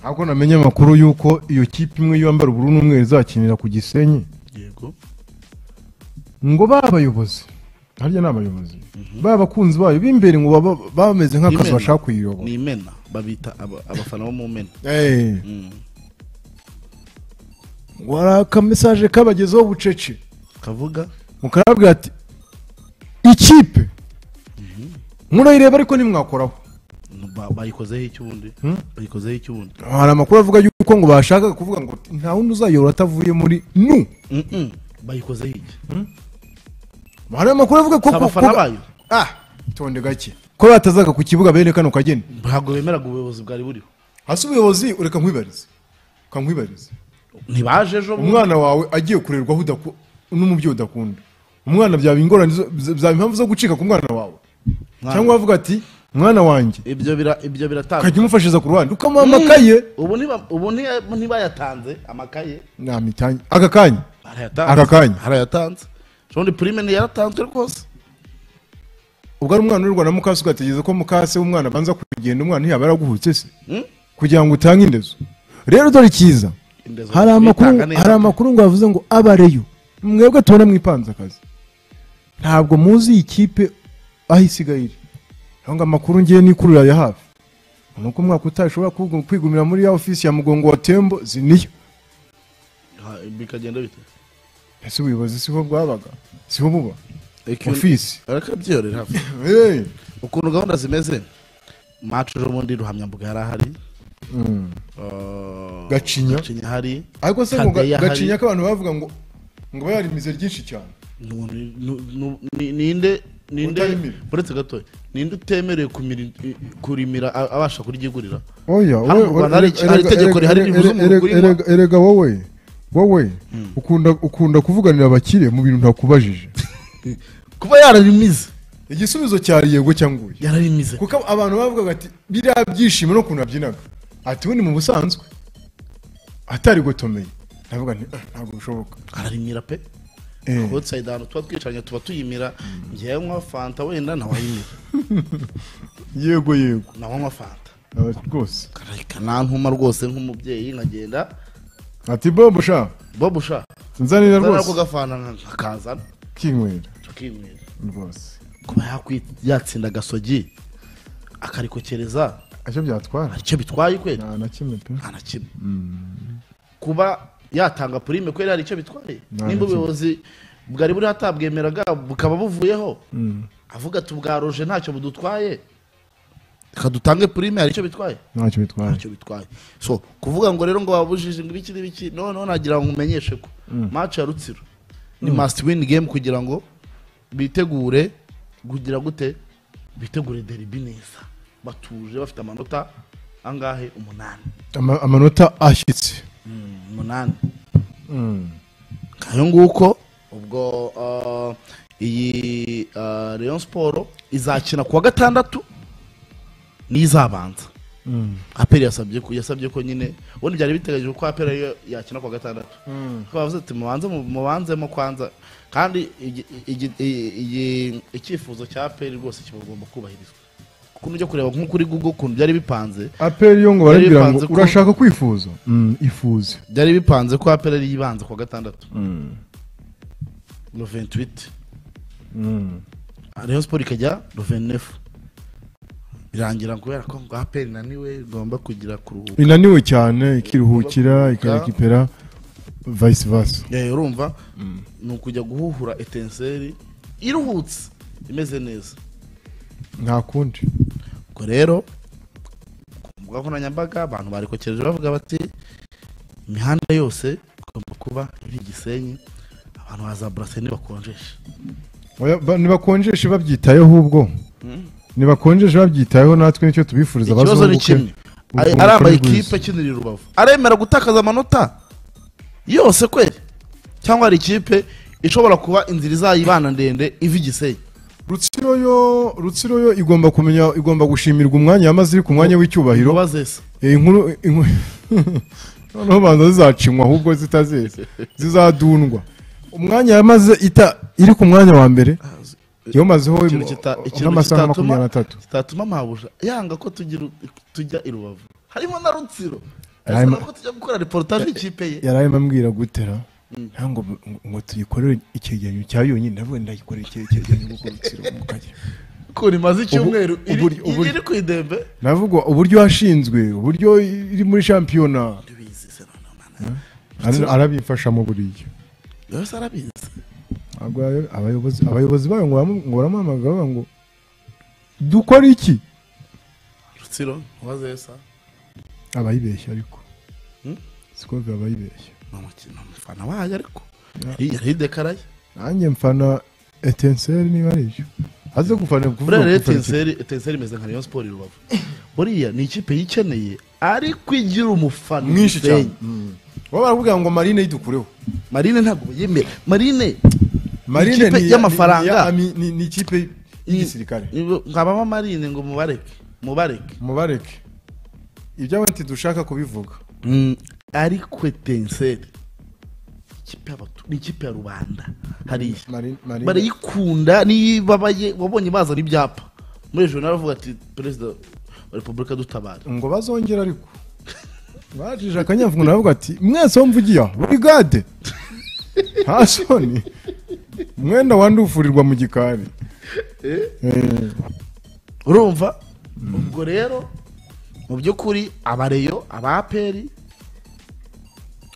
ariko namenye amakuru y'uko iyo kipe imwe yambara ubururu n'umweru izakinira ku gisenyi yego ngo babayobozi harya ni abayobozi babakunzi bayo b'imbere ngo baba bameze nk'akazi Imena. bashaka kuyiyobora ni imena babita aba- abafana bo mu mena Eh, Mm. ngo hari akamesaje kabagezeho bucece kavuga mukarabwira ati ikipe murayireba ariko ntimwakoraho ba- bayikozeho icy'ubundi bayikozeho icy'ubundi hari amakuru avuga yuko ngo bashaka kuvuga ngo nta wundi uzayobora atavuye muri nu Mm-mm. bayikozeho iki hari amakuru avuga ko Si abafana bayo ah tonde gake ko batazaga ku kibuga bene kano kageni ntabwo bemeraga ubuyobozi bwari buriho hasi ubuyobozi ureka nkwibarize reka nkwibarize ntibaje ejo bundi. umwana wawe agiye kurerwaho udaku- n'umubyeyi udakunda umwana byaba ingorane zo- byaba impamvu zo gucika ku mwana wawe Mwana. cyangwa wavuga ati mwana wanjye ibyo bira- ibyo biratanga ukajya umufashiriza ku ruhande ukamuha amakaye ubu niba- ubu niba- ntibayatanze amakaye namitange aka kanya arayatanze Aka kanya. arayatanze ubundi purime ntiyaratanzwe rwose ubwo ari umwana urirwa na mukase ugategereza ko mukase w'umwana abanza kugenda umwana ntiyaba yaraguhutse se Mm? kugira ngo utange indezo rero dore icyiza Indezo hari amakuru bitanga neza. hari amakuru ngo bavuze ngo abareyo mwebwe tubona mwipanze akazi ntabwo muzi iyi kipe aho isigaye iri aho ngo amakuru ngiye nikurura ya hafi ni uko umwaka utashobora kwigumira muri ya ofisi ya mugongo wa tembo zi niyo Ha, bikagenda bite ese ubuyobozi siho bwabaga siho buba ofisi arakabyorera hafi Eh. ukuntu gahunda zimeze macu ejo bundi ruhamyambuga yari ahari Mm. Uh, Gacinya. gacinya hari ariko se ngo ga- Kageya hari. gacinya ko abantu bavuga ngo ngo yarimize ryinshi cyane Nu- nu- nu- ni- ninde ninde Utarimira. uretse gatoya ninde utemerewe kumira- kurimira a- abasha kuryigurira oya Hano mu Rwanda hari- hari itegeko rihari ribuza umuntu kurinywa. erega wowe wowe ukunda ukunda kuvuganira abakire mu bintu ntakubajije kuba yararimize igisubizo cyari yego cyangwa oya yararimize kuko abantu bavugaga ati biriya byishimo no kuntu abyinaga ati we ni mu busanzwe atari gotomeye ndavuga nti "Ah, ntabwo bishoboka ararimira pe Eh. outside ahantu tuba twicaranye tuba tuyimira ngewe nywa fanta wenda ntawayimira yego yego nawe nywa fanta Ati, rwose kanantuma rwose nk'umubyeyi nkagenda ati bobo sha bob usha nzanira nzanira ko rwose gafanta nka- nkakazana kinywera tukinywera rwose kuba yakwi- yatsinda agasogi akarikokereza icyo byatwara hari icyo bitwaye kweli nta na kimwe pe nta na kimwe kuba yatanga purime kweli hari icyo bitwaye Nta na nimba kimwe. ubuyobozi bwari buriho atabwemeraga bukaba buvuyeho Mm. avuga ati bwaroje ntacyo budutwaye reka dutange purime hari icyo bitwaye ntacyo bitwaye ntacyo bitwaye so kuvuga ngo rero ngo babujije ngo ibiki n'ibiki noneho nagira ngo umenyeshe ko match ya rutsiro ni must win game kugira ngo bitegure kugira gute bitegure derby neza batuje bafite amanota angahe umunani Ama- amanota ashyitse umunani Mm. ngayo nguko ubwo ah, iyi ah, Rayon Sport izakina kuwa gatandatu niyo izabanza Mm. aperi yasabye ko yasabye ko nyine ubundi byari biteganyijwe ko aperi ariyo yakina kuwa gatandatu kuko bavuze ati mubanze mu- mubanzemo kwanza kandi igi- igi- i- iyi- icyifuzo cya aperi rwose kibagomba kubahirizwa kuko ujya kureba nk'uko uri google ukuntu byari bipanze aperi yo ngo Yari barabwira ngo bipanze ko- urashaka kwifuza Mm, ifuze byari bipanze ko aperi ariyo ibanza kuwa gatandatu no 28 Mm. Rayon Sport ikajya ruvenefu birangira kubera ko ngo aperi naniwe igomba kugira kuruhuka inaniwe cyane ikiruhukira ikarekipera vice versa Eh, urumva ni ukujya guhuhura etenseri iruhutse imeze neza nta kundi ubwo rero ku mbuga nkoranyambaga abantu barikokereje bavuga bati imihanda yose igomba kuba iri Gisenyi abantu baza burase ntibakonjeshe Oya, ba- nibakonjeshe babyitayeho ubwo nibakonjeshe babyitayeho natwe nicyo tubifuriza ikibazo ni bazunguke. kimwe Ari- Ubwunguke ari ama n'ubwiza. ekipe akinira i rubavu aremera gutakaza amanota yose kweli cyangwa hari ikipe ishobora kuba inzira izayibana ndende iva igisenyi rutsiro yo rutsiro yo igomba kumenya igomba gushimirwa umwanya yamaze iri ku mwanya w'icyubahiro iruba zese Eh, inkuru inkuru- noneho banza zizacinywa ahubwo zitazeze zizadundwa umwanya yamaze ita iri ku mwanya wa mbere yomazeho Ikintu kita- ikintu nk'amasaha kitatuma- makumyabiri n'atatu kitatuma mabuja yanga ko tugira tujya i rubavu harimo na rutsiro Harimo- Arasaba ko tujya gukora reportage y'ikipe ye yari arimo ambwira gutera ntabwo ngo tuyikorere icyegeranyo cya yonyine navuga ndayikorera icyegeranyo kuko rutsiro mu kanya ukuntu imaze icyumweru Ubu- iri uburyo- uburyo- iri ku idembe navuga uburyo washinzwe uburyo iri muri shampiyona tubizi se noneho mana. Ara- arabifashamo buriya rero se arabizi Ntabwo abayo- abayobozi abayobozi bayo ngo baramu- ngo baramuhamagara bavuga ngo dukora iki rutsiro wazesa abayibeshya ariko Hmm? sikovi abayibeshya ni umukino umufana wayo ariko Yari- yari dekaraye nanjye mfana etenseri niba ari ibyo aze gufana kuvuga buriya rero gufana iki- etenseri etenseri imeze nka rayon sport i rubavu buriya ni ikipe yikeneye ariko igira umufana mwinshi cyane Gisenyi. baba barakubwira ngo marine yidukureho marine ntabwo yemera marine marine Ikipe ni- y'amafaranga. ni- ni- ni- ni- ni ikipe y'igisirikare Nibo- nkabamo marine ngo mubareke mubareke mubareke ibyabo ntidushaka kubivuga ariko etenseri ikipe y'abatu- ni ikipe ya rubanda hariya Mari- Marine- barayikunda niyo babaye wabonye bazana ibyapa muri ejo naravuga ati perezida wa repubulika dutabara ngo bazongera ariko bajije akanyavugo navuga ati mwese wo mvugiye aha, burigade nta soni umwenda wandufurirwa mu gikari Eh, urumva ubwo rero mu by'ukuri abareyo abaperi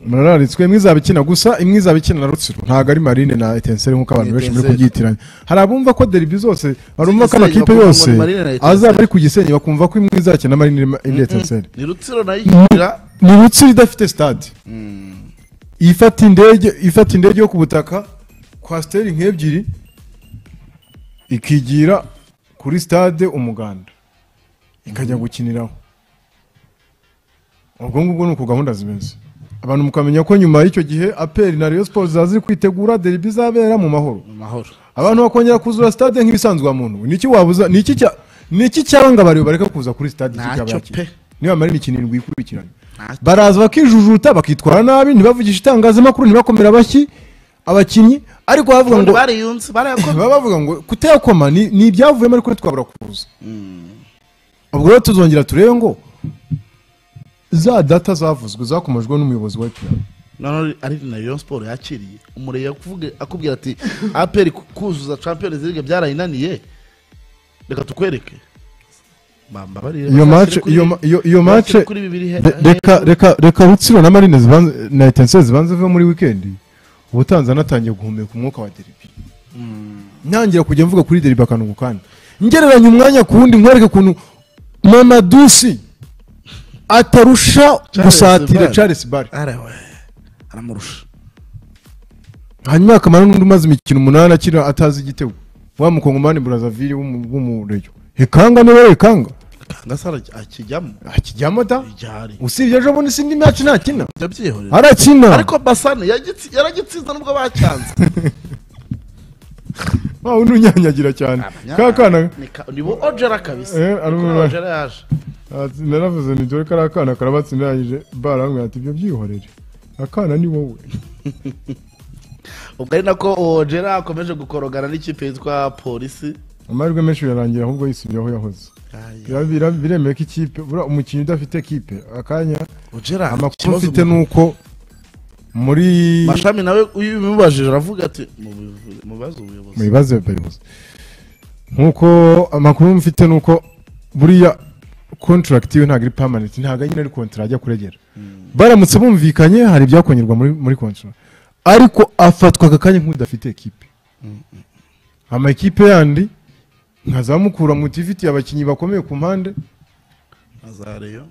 murararitswe imwe izaba ikina gusa imwe izaba ikina na rutsiro ntabwo ari marine na etenseri nk'uko abantu benshi muri Etenseri. kubyitiranya hari abumva ko deribi zose barumva ko Gisenyi amakipe bakumva ngo yose ni Marine na Etenseri. azaba ari ku gisenyi bakumva ko imwe izakina marine indi etenseri ni rutsiro nayo igira ni rutsiro idafite stade ifata indege ifata indege yo ku butaka kwasiteri nk'ebyiri ikigira kuri stade umuganda ikajya gukiniraho ubwo ngubwo ni uko gahunda zimeze abantu mukamenya ko nyuma y'icyo gihe aperi na Rayon Sports zaza ziri kwitegura deribi izabera mu mahoro mu mahoro abantu bakongera kuzura stade nk'ibisanzwe muntu niki wabuza niki cya niki cyanga bari bareka kuza kuri stade Ntacyo kikabakira pe. niba mari imikino irindwi ikurikiranye Ntacyo. baraza bakijujuta bakitwara nabi ntibavugisha itangazamakuru ntibakomera abashyi abakinnyi ariko bavuga ngo bariyunze barayakora baba bavuga ngo kutayakoma ni ni ibyavuyemo ariko twabura kuza ubwo rero tuzongera turebe ngo za data zavuzwe zakomajwe n'umuyobozi wa epr noneho ari na siporo yakiriye umurenge akuvuge- akubwira ati aperi kuzuza champions league byarayinaniye reka tukwereke bambabarire iyo mace iyo ma- iyo iyo mace re- reka reka reka rutsiro na marine zibanze na etensiyo zibanze ziva muri wikendi ubu tanzania atangiye guhumeka umwuka wa deribi ntangira kujya mvuga kuri deribi akanungu kandi ngereranya umwanya ku wundi mwereke ukuntu mamadusi atarusha gusatira Barre. charles bare arawe aramurusha hanyuma akamara n'undi umaze imikino umunani akira atazi igitego wa mukongomani burazavire w'umu- w'umureyo hekanga niwe hekanga kangasara akijyamo akijyamo da ijari usibye ejo bundi sindi maci ntakina ndabyihorera arakina ariko basane yagitsi- yaragitsinze nubwo bacyanze wawe ntunyanyagira cyane ka kana Ni ka- ni bo ojera kabisa Eh, ari Ni ko umwe. ojera yaje ati, naravuze ni dore kariya kana karabatsindagije barambwira ati ibyo byihorere akana ni wowe ubwo ari nako ojera akomeje gukorogana n'ikipe yitwa polisi amahirwe menshi yarangira ahubwo yisubira aho yahoze Bira- bira- biremewe ko ikipe buriya umukinnyi udafite ekipe akanya ojera amakuru ikibazo mfite mu- ni uko muri mashami nawe uyu bimubajije aravuga ati "Mubivu- mubaze ubuyobozi mubibazo bayobozi nkuko amakuru mfite ni uko buriya contract yiwe ntabwo ari permanent ntabwo nyine ari contract ajya kuregera baramutse bumvikanye hari ibyakongerwa muri muri contract ariko afatwa aka kanya nk'udafite ekipe amakipe yandi nkazamukura mu tifitiye abakinnyi bakomeye ku mpande azareyo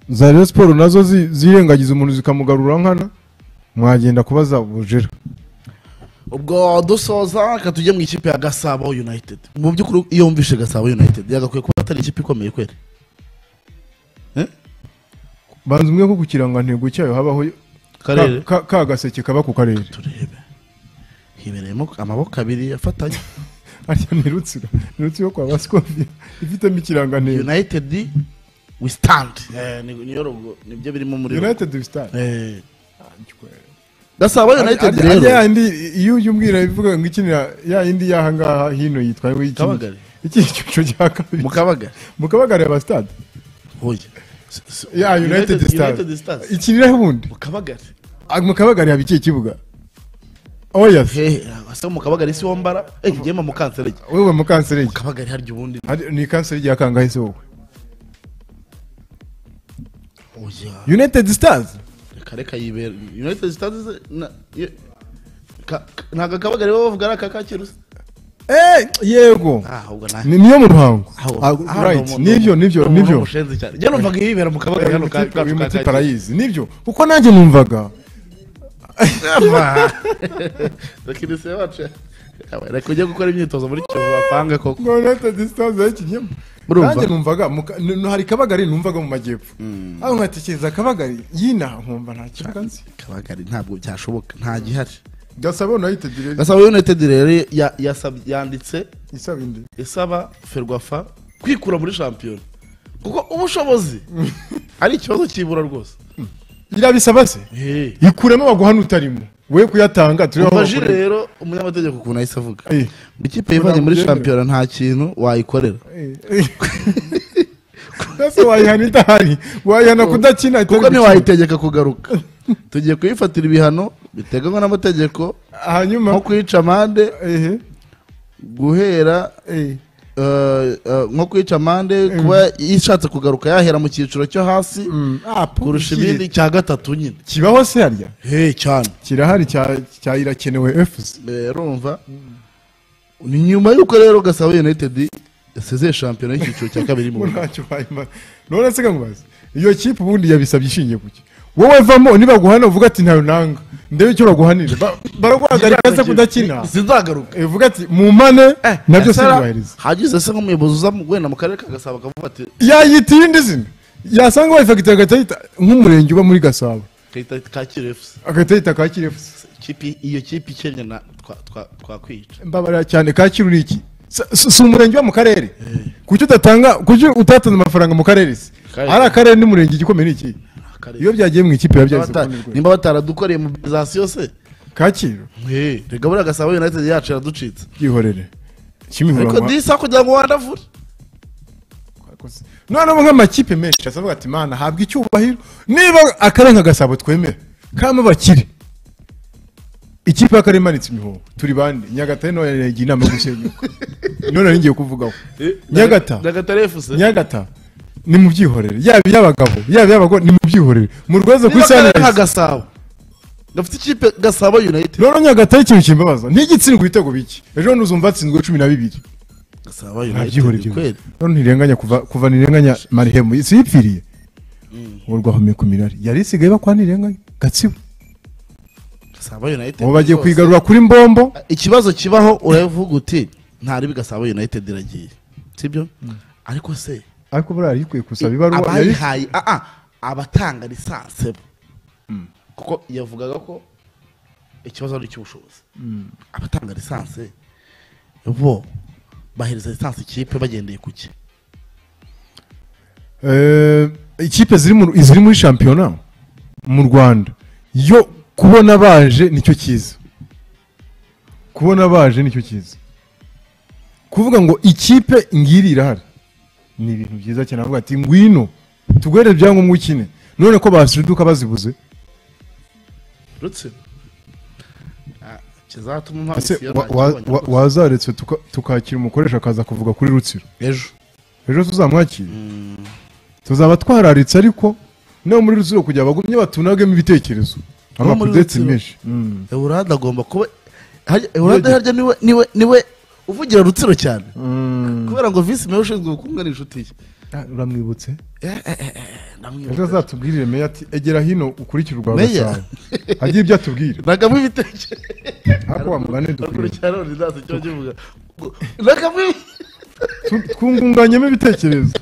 za Rayon siporo nazo zi- zirengagiza umuntu zikamugarura nkana mwagenda kuba zabujera ubwo dusoza reka tujye mu ikipe ya gasabo united mu by'ukuri iyo wumvishe gasabo united yagakwiye kuba atari ikipe ikomeye kweri banza umwe ko ku kirangantego cyayo habaho karere ka- ka gaseke kaba ku karere turebe hibereyemo amaboko abiri afatanye harya ni rutsiro ni rutsiro kwa basikofia ifitemo ikirangantego united we stand Eh, ni- niyo rogo nibyo birimo muri rogo. united we stand Eh. gasabo united Harya- harya rero yandi iyo ujya umbwira ivuga ngo ikinira ya yindi y'ahangaha hino yitwa ngo iki Kabagari. iki cyiciro cya kabiri mu kabaga mu kabagari ya basitade hoya S- s- ya united United stars Stars. ikiniraho ubundi mu kabagari Ah, mu kabagari haba ikihe kibuga oyasi hehe asa mu kabagari si wombara eh ngema mu kanseri wowe mu kanseri mu kabagari harya ubundi Hari- ni kanseri ya kangahe se wowe oya united stars reka reka yibera united stars ze- na- ye- ka- ka- ntabwo akabagari baba bavuga ari aka Kacyiru se Eh, yego ah ahubwo nta Ni- niyo mu ruhango aho- Ah, aho right ni umuntu- nibyo nibyo umuntu nibyo w'umushenzi cyane njye numvaga yibera mu kabagari hano ka- kacu ka muri Kacyiru. parayizi nibyo kuko nanjye numvaga bakinisiye bacu reka ujye gukora imyitozo muri kivu bapange koko ngo united stars yakinyemo Urumva? nanjye numvaga mu ka- n- hari kabagari numvaga mu majyepfo aho nkatekereza kabagari yina nkumva nta kibuga nzi kabagari ntabwo byashoboka nta gihari gasaba united rero gasaba united rero ya- yasab- yanditse isaba indi isaba ferwafa kwikura muri shampiyona kuko ubushobozi ari ikibazo cyibura rwose irabisaba se Hey. ikuremo baguha n'utarimo we kuyatanga turiho Umaji rero umunyamategeko ukuntu ahise avuga Eh. ngo ikipe yivanye muri Ntabwo shampiyona nta kintu wayikorera ese wayihana idahari wayihana kudakina kuko itari gukina. ntiwayitegeka kugaruka tugiye kuyifatira ibihano biteganywa n'amategeko hanyuma nko kuyica amande ehe guhera eh, eh, eh, nko kwica amande kuba yishatse kugaruka yahera mu cyiciro cyo hasi mm, ah, kurusha kiri- ibindi cya gatatu nyine kibaho se harya hey cyane kirahari cya- cya irakenewe fc rumva ni nyuma y'uko rero gasabo united yasezeye shampiyona y'icyiciro cya kabiri mu Bo Rwanda. ntacyo bayimara none se kamubaza iyo kipe ubundi yabisabye ishingiye ku ki wowe vamo nibaguhana uvuga ati ntayo nanga ndebe icyo baguhanira Ba- baraguhagarika se kudakina sinzagaruka Eh, uvuga ati mumane nabyo Gasara, sibyubahiriza hagize se nk'umuyobozi uza mu- wenda mu karere ka gasabo akavuga ati yayita iyindi zina yasanga bayifagitira agahita yita nk'umurenge uba muri gasabo kayita kacyiru fc agahita yita kacyiru fc Ikipe- iyo kipe ikennye na twa- twa- twakwica mbabarira cyane kacyiru ni iki Si- si si umurenge uba mu karere kuki udatanga kuki utatanze amafaranga mu karere se Karere. ari akarere n'umurenge igikomeye ni iki Akarere. iyo byagiye mu ikipe biba Nimba byahise bata- kubona urwego. nimba bataradukoreye mobilizasiyo se kacyiru Eh, reka buriya gasabo united yacu iraducitse byihorere ariko kimihura disa kugira ngo wandavure noneho nk'amakipe menshi asavuga ati mana habwa icyubahiro niba akarere nka gasabo twemera kamo bakire ikipe y'akarere imanitse imihoho turi bande nyagatare nayo yagiye inama yo gusenyuka none ari ngiye kuvugaho Nyagata. nyagatare efuse nyagata ni mu byihorere yaba iy'abagabo yaba iy'abagore ni mu byihorere murwaze ku isaha nka gasabo gafite ikipe gasabo united rero nyagata y'ikintu kimbabaza ntigitsindwa ibitego bike ejo bundi uzumva atsinzwe cumi na bibiri gasabo nta byihorere united kweli rero ntirenganya kuva kuva ntirenganya marihemu siyipfiriye ubu rwahumeka imirari yari isigaye bakwa ntirenganya gatsibo gasabo united ubu bagiye rwose. kwigarura kuri mbombo ikibazo kibaho uravuga uti nta ribi gasabo united iragiye sibyo ariko se ariko buriya yari ikwiye gusaba ibaruwa yari abayihaye ah, ah, abatanga lisanse bo kuko yavugaga ko ikibazo ari icy'ubushobozi abatanga lisanse bo bahereza lisanse ikipe bagendeye ku ki Eh, ikipe ziri mu- ziri muri shampiyona mu rwanda yo kubona baje nicyo cyiza kubona baje nicyo cyiza kuvuga ngo ikipe ngiri irahari ni ibintu byiza cyane avuga ati ngwino tuguhere ibyangombwa ukine none ko basuduka bazibuze uretse ah, kizatuma impamvu Ese isiyo wa- nta wa- kibonye wa- rwose. wazaretse tuka- tukakira umukoresha akaza kuvuga kuri rutsiro ejo ejo tuzamwakire tuzaba twararitse ariko no muri rutsiro kugira abagumye batunagemo ibitekerezo No muri amakudetse Rutsiro. menshi Mm. eurade agomba kuba harya- eurade harya niwe niwe niwe uvugira rutsiro cyane kubera ngo visi meya ushinzwe ubukungu ni inshuti ye Ah, uramwibutse Eh, eh, eh, eh, ndamwibuka. ejo azatubwirire meya ati egera hino ukurikire urwa Meya? gasabo agiye ibyo atubwira nagamo ibitekerezo ariko wa mugani dukwiye hakurikira none ntazi icyo kivuga nagamo Tu- twungunganyemo ibitekerezo